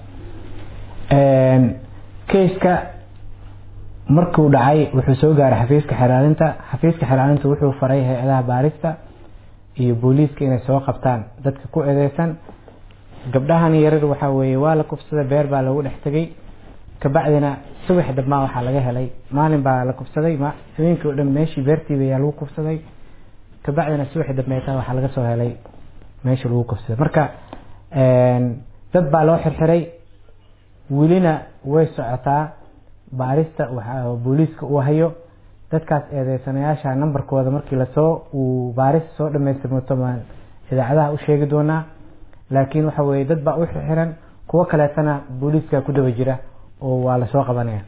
keiska markuu dhacay wuxuu soo gaaray xafiiska xeraalinta xafiiska xeraalinta wuxuu faray hay-adaha baarista iyo booliiska inay soo qabtaan dadka ku eedeysan gabdhahan yarar waxaa weeye waa la kufsaday beer baa lagu dhex tegay kabacdina subax dambaa waxaa laga helay maalin baa la kufsaday habeenkii o dhan meeshii beertiiba ayaa lagu kufsaday kabacdina subaxi dambeeta waxaa laga soo helay meeshii lagu kufsaday marka dad baa loo xirxiray welina way socotaa baarista waxa booliiska uu hayo dadkaas eedeysanayaasha nambarkooda markii lasoo uu baarista soo dhamaystirmato baan idaacadaha u sheegi doonaa laakiin waxa weye dad baa u xirxiran kuwo kaleetana booliiska ku daba jira oo waa lasoo qabanaya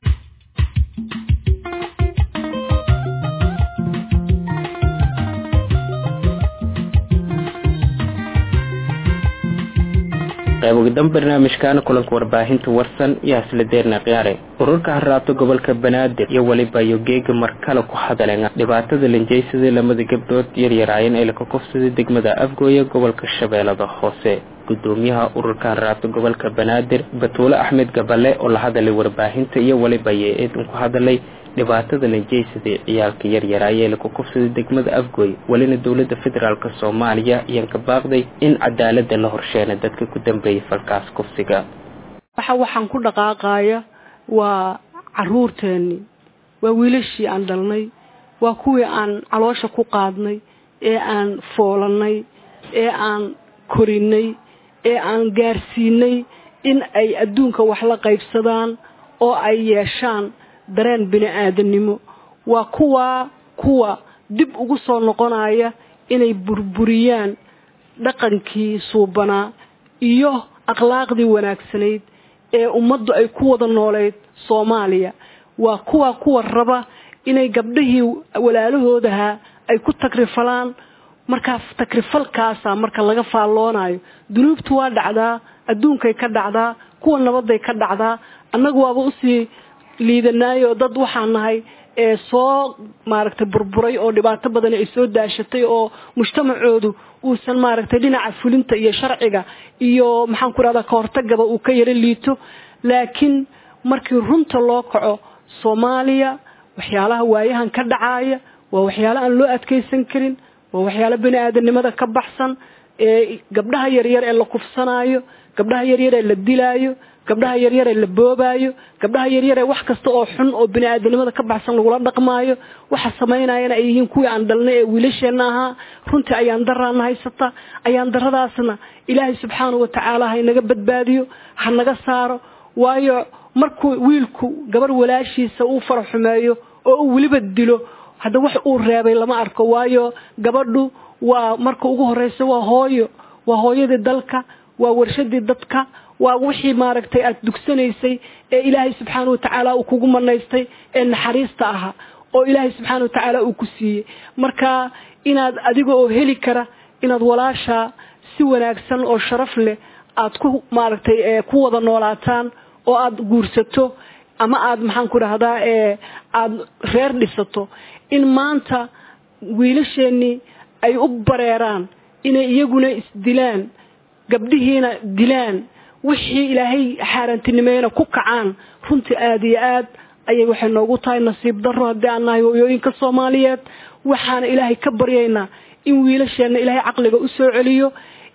qayb ugadan barnaamijkan kulanka warbaahinta warsan iyo hasladeerna khiyaare ururka harraabta gobolka banaadir iyo weliba yogeega markale ku hadaleen dhibaatada linjaysadii lamada gabdhood yaryaraayeen ee laka kufsaday degmada afgooye gobolka shabeellada hoose gudoomiyaha ururka harraabta gobolka banaadir batuule axmed gabale oo la hadalay warbaahinta iyo weliba ye-eedun ku hadalay dhibaatada linjaysadii ciyaalka yaryaraaya ee laku kufsaday degmada afgooy welina dowladda federaalk soomaaliya ayaan ka baaqday in cadaalada la horsheena dadka ku dambeeyay falkaas kufsiga waxa waxaan ku dhaqaaqaya waa caruurteennii waa wiilashii aan dhalnay waa kuwii aan caloosha ku qaadnay ee aan foolannay ee aan korinay ee aan gaarsiinay in ay adduunka wax la qaybsadaan oo ay yeeshaan dareen bini aadamnimo waa kuwaa kuwa dib ugu soo noqonaya inay burburiyaan dhaqankii suubanaa iyo akhlaaqdii wanaagsanayd ee ummaddu ay ku wada nooleyd soomaaliya waa kuwa kuwa raba inay gabdhihii walaalahoodahaa ay ku takrifalaan markaa takrifalkaasa marka laga faalloonayo dunuubtu waa dhacdaa adduunkay ka dhacdaa kuwa nabaday ka dhacdaa annagu waaba usii liidanaayo dad waxaan nahay ee soo maaragtay burburay oo dhibaato badan ay soo daashatay oo mujtamacoodu uusan maaragtay dhinaca fulinta iyo sharciga iyo maxaan ku rahdaa kahortagaba uu ka yaro liito laakiin markii runta loo kaco soomaaliya waxyaalaha waayahan ka dhacaaya waa waxyaalo aan loo adkeysan karin waa waxyaalo bini aadanimada ka baxsan ee gabdhaha yaryar ee la kufsanaayo gabdhaha yaryar ee la dilaayo gabdhaha yaryar ee la boobaayo gabdhaha yaryar ee wax kasta oo xun oo bini aadanimada ka baxsan lagula dhaqmaayo waxa samaynayana ay yihiin kuwii aan dhalnay ee wiilasheenna ahaa runtii ayaan daraana haysata ayaan daradaasna ilaahay subxaanahu watacaala ha inaga badbaadiyo ha naga saaro waayo markuu wiilku gabar walaashiisa uu faraxumeeyo oo uu weliba dilo hadda wax uu reebay lama arko waayo gabadhu waa marka ugu horeysa waa hooyo waa hooyadii dalka waa warshadii dadka waa wixii maaragtay aad dugsanaysay ee ilaahay subxaana watacaala uu kugu manaystay ee naxariista ahaa oo ilaahay subxaana watacaala uu ku siiyey marka inaad adiga oo heli kara inaad walaashaa si wanaagsan oo sharaf leh aad ku maaragtay ku wada noolaataan oo aad guursato ama aad maxaan ku dhahdaa aada reer dhisato in maanta wiilasheenii ay u bareeraan inay iyaguna isdilaan gabdhihiina dilaan wixii ilaahay xaaraantinimeena ku kacaan runtii aada iyo aad ayay waxay noogu tahay nasiib daro haddii aan nahay hooyooyinka soomaaliyeed waxaana ilaahay ka baryaynaa in wiilasheenna ilaahay caqliga u soo celiyo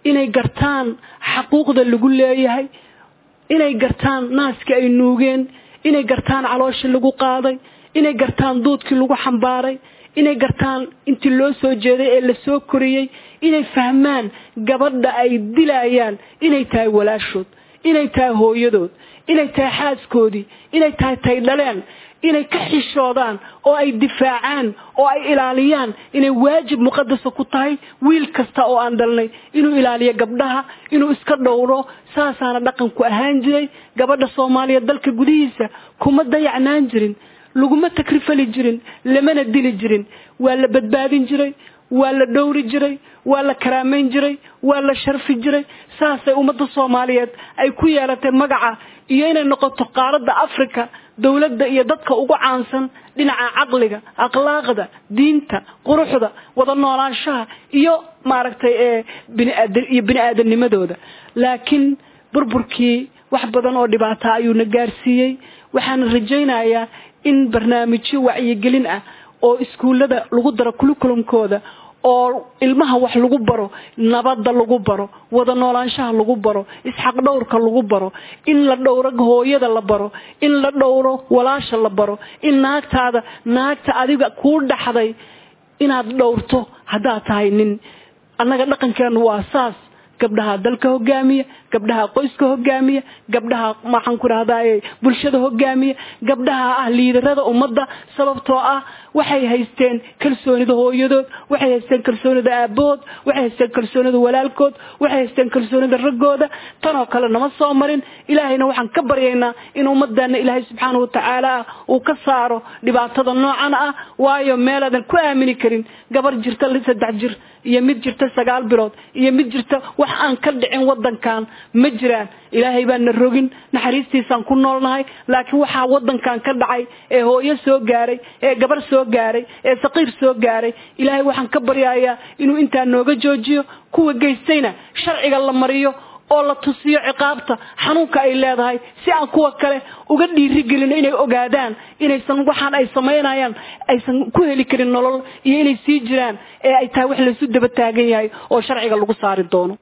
inay gartaan xaquuqda lagu leeyahay inay gartaan naaska ay nuugeen inay gartaan caloosha lagu qaaday inay gartaan duudkii lagu xambaaray inay gartaan intii loo soo jeeday ee lasoo koriyey inay fahmaan gabadha ay dilayaan inay tahay walaashood inay tahay hooyadood inay tahay xaaskoodii inay tahay tay dhaleen inay ka xishoodaan oo ay difaacaan oo ay ilaaliyaan inay waajib muqadasa ku tahay wiil kasta oo aan dhalnay inuu ilaaliyo gabdhaha inuu iska dhowro saasaana dhaqanku ahaan jiray gabadha soomaaliya dalka gudihiisa kuma dayacnaan jirin laguma takrifali jirin lamana dili jirin waa la badbaadin jiray waa la dhowri jiray waa la karaamayn jiray waa la sharfi jiray saasay ummadda soomaaliyeed ay ku yeelatay magaca iyo inay noqoto qaaradda africa dowladda iyo dadka ugu caansan dhinaca caqliga akhlaaqda diinta quruxda wada noolaanshaha iyo maaragtay ee biniaadam iyo bini aadamnimadooda laakiin burburkii wax badan oo dhibaata ayuuna gaarsiiyey waxaana rajaynayaa in barnaamijyo wacyigelin ah oo iskuullada lagu daro kulukulumkooda oo ilmaha wax lagu baro nabadda lagu baro wada noolaanshaha lagu baro isxaq dhowrka lagu baro in la dhowro hooyada la baro in la dhowro walaasha la baro in naagtaada naagta adiga kuu dhaxday inaad dhowrto haddaad tahay nin annaga dhaqankeenu waa saas gabdhaha dalka hogaamiya gabdhaha qoyska hogaamiya gabdhaha maxaan ku rahdaye bulshada hogaamiya gabdhaha ah liidarada ummadda sababtoo ah waxay haysteen kalsoonida hooyadood waxay haysteen kalsoonida aabahood waxay haysteen kalsoonida walaalkood waxay haysteen kalsoonida raggooda tanoo kale nama soo marin ilaahayna waxaan ka baryaynaa in ummadana ilaahay subxaana watacaala ah uu ka saaro dhibaatada noocan ah waayo meelaadan ku aamini karin gabar jirta saddex jir iyo mid jirta sagaal bilood iyo mid jirta wax aan ka dhicin wadankan ma jiraan ilaahay baan na rogin naxariistiisaan ku noolnahay laakiin waxaa wadankan ka dhacay ee hooyo soo gaaray ee gabar soo gaaray ee saqiir soo gaaray ilaahay waxaan ka baryayaa inuu intaa nooga joojiyo kuwa geystayna sharciga la mariyo oo la tusiyo ciqaabta xanuunka ay leedahay si aan kuwa kale uga dhiirigelino inay ogaadaan inaysan waxaan ay samaynayaan aysan ku heli karin nolol iyo inay sii jiraan ee ay tahay wax laysu daba taagan yahay oo sharciga lagu saari doono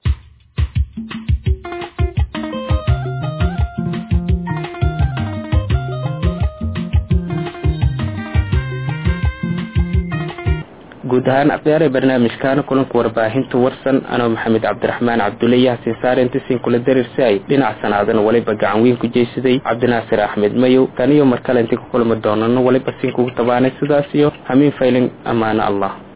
guud ahaan akhyaare barnaamijkaana kulanka warbaahinta warsan anoo maxamed cabdiraxmaan cabdulle yaasiin saare intasiin kula dariirsi ay dhinac sanaadana waliba gacan weyn ku jeysaday cabdinaasir axmed mayow taniyo mar kale intii ku kulmi doonano waliba siin kugu tabaanay sidaas iyo hamiin faylin ammaano allah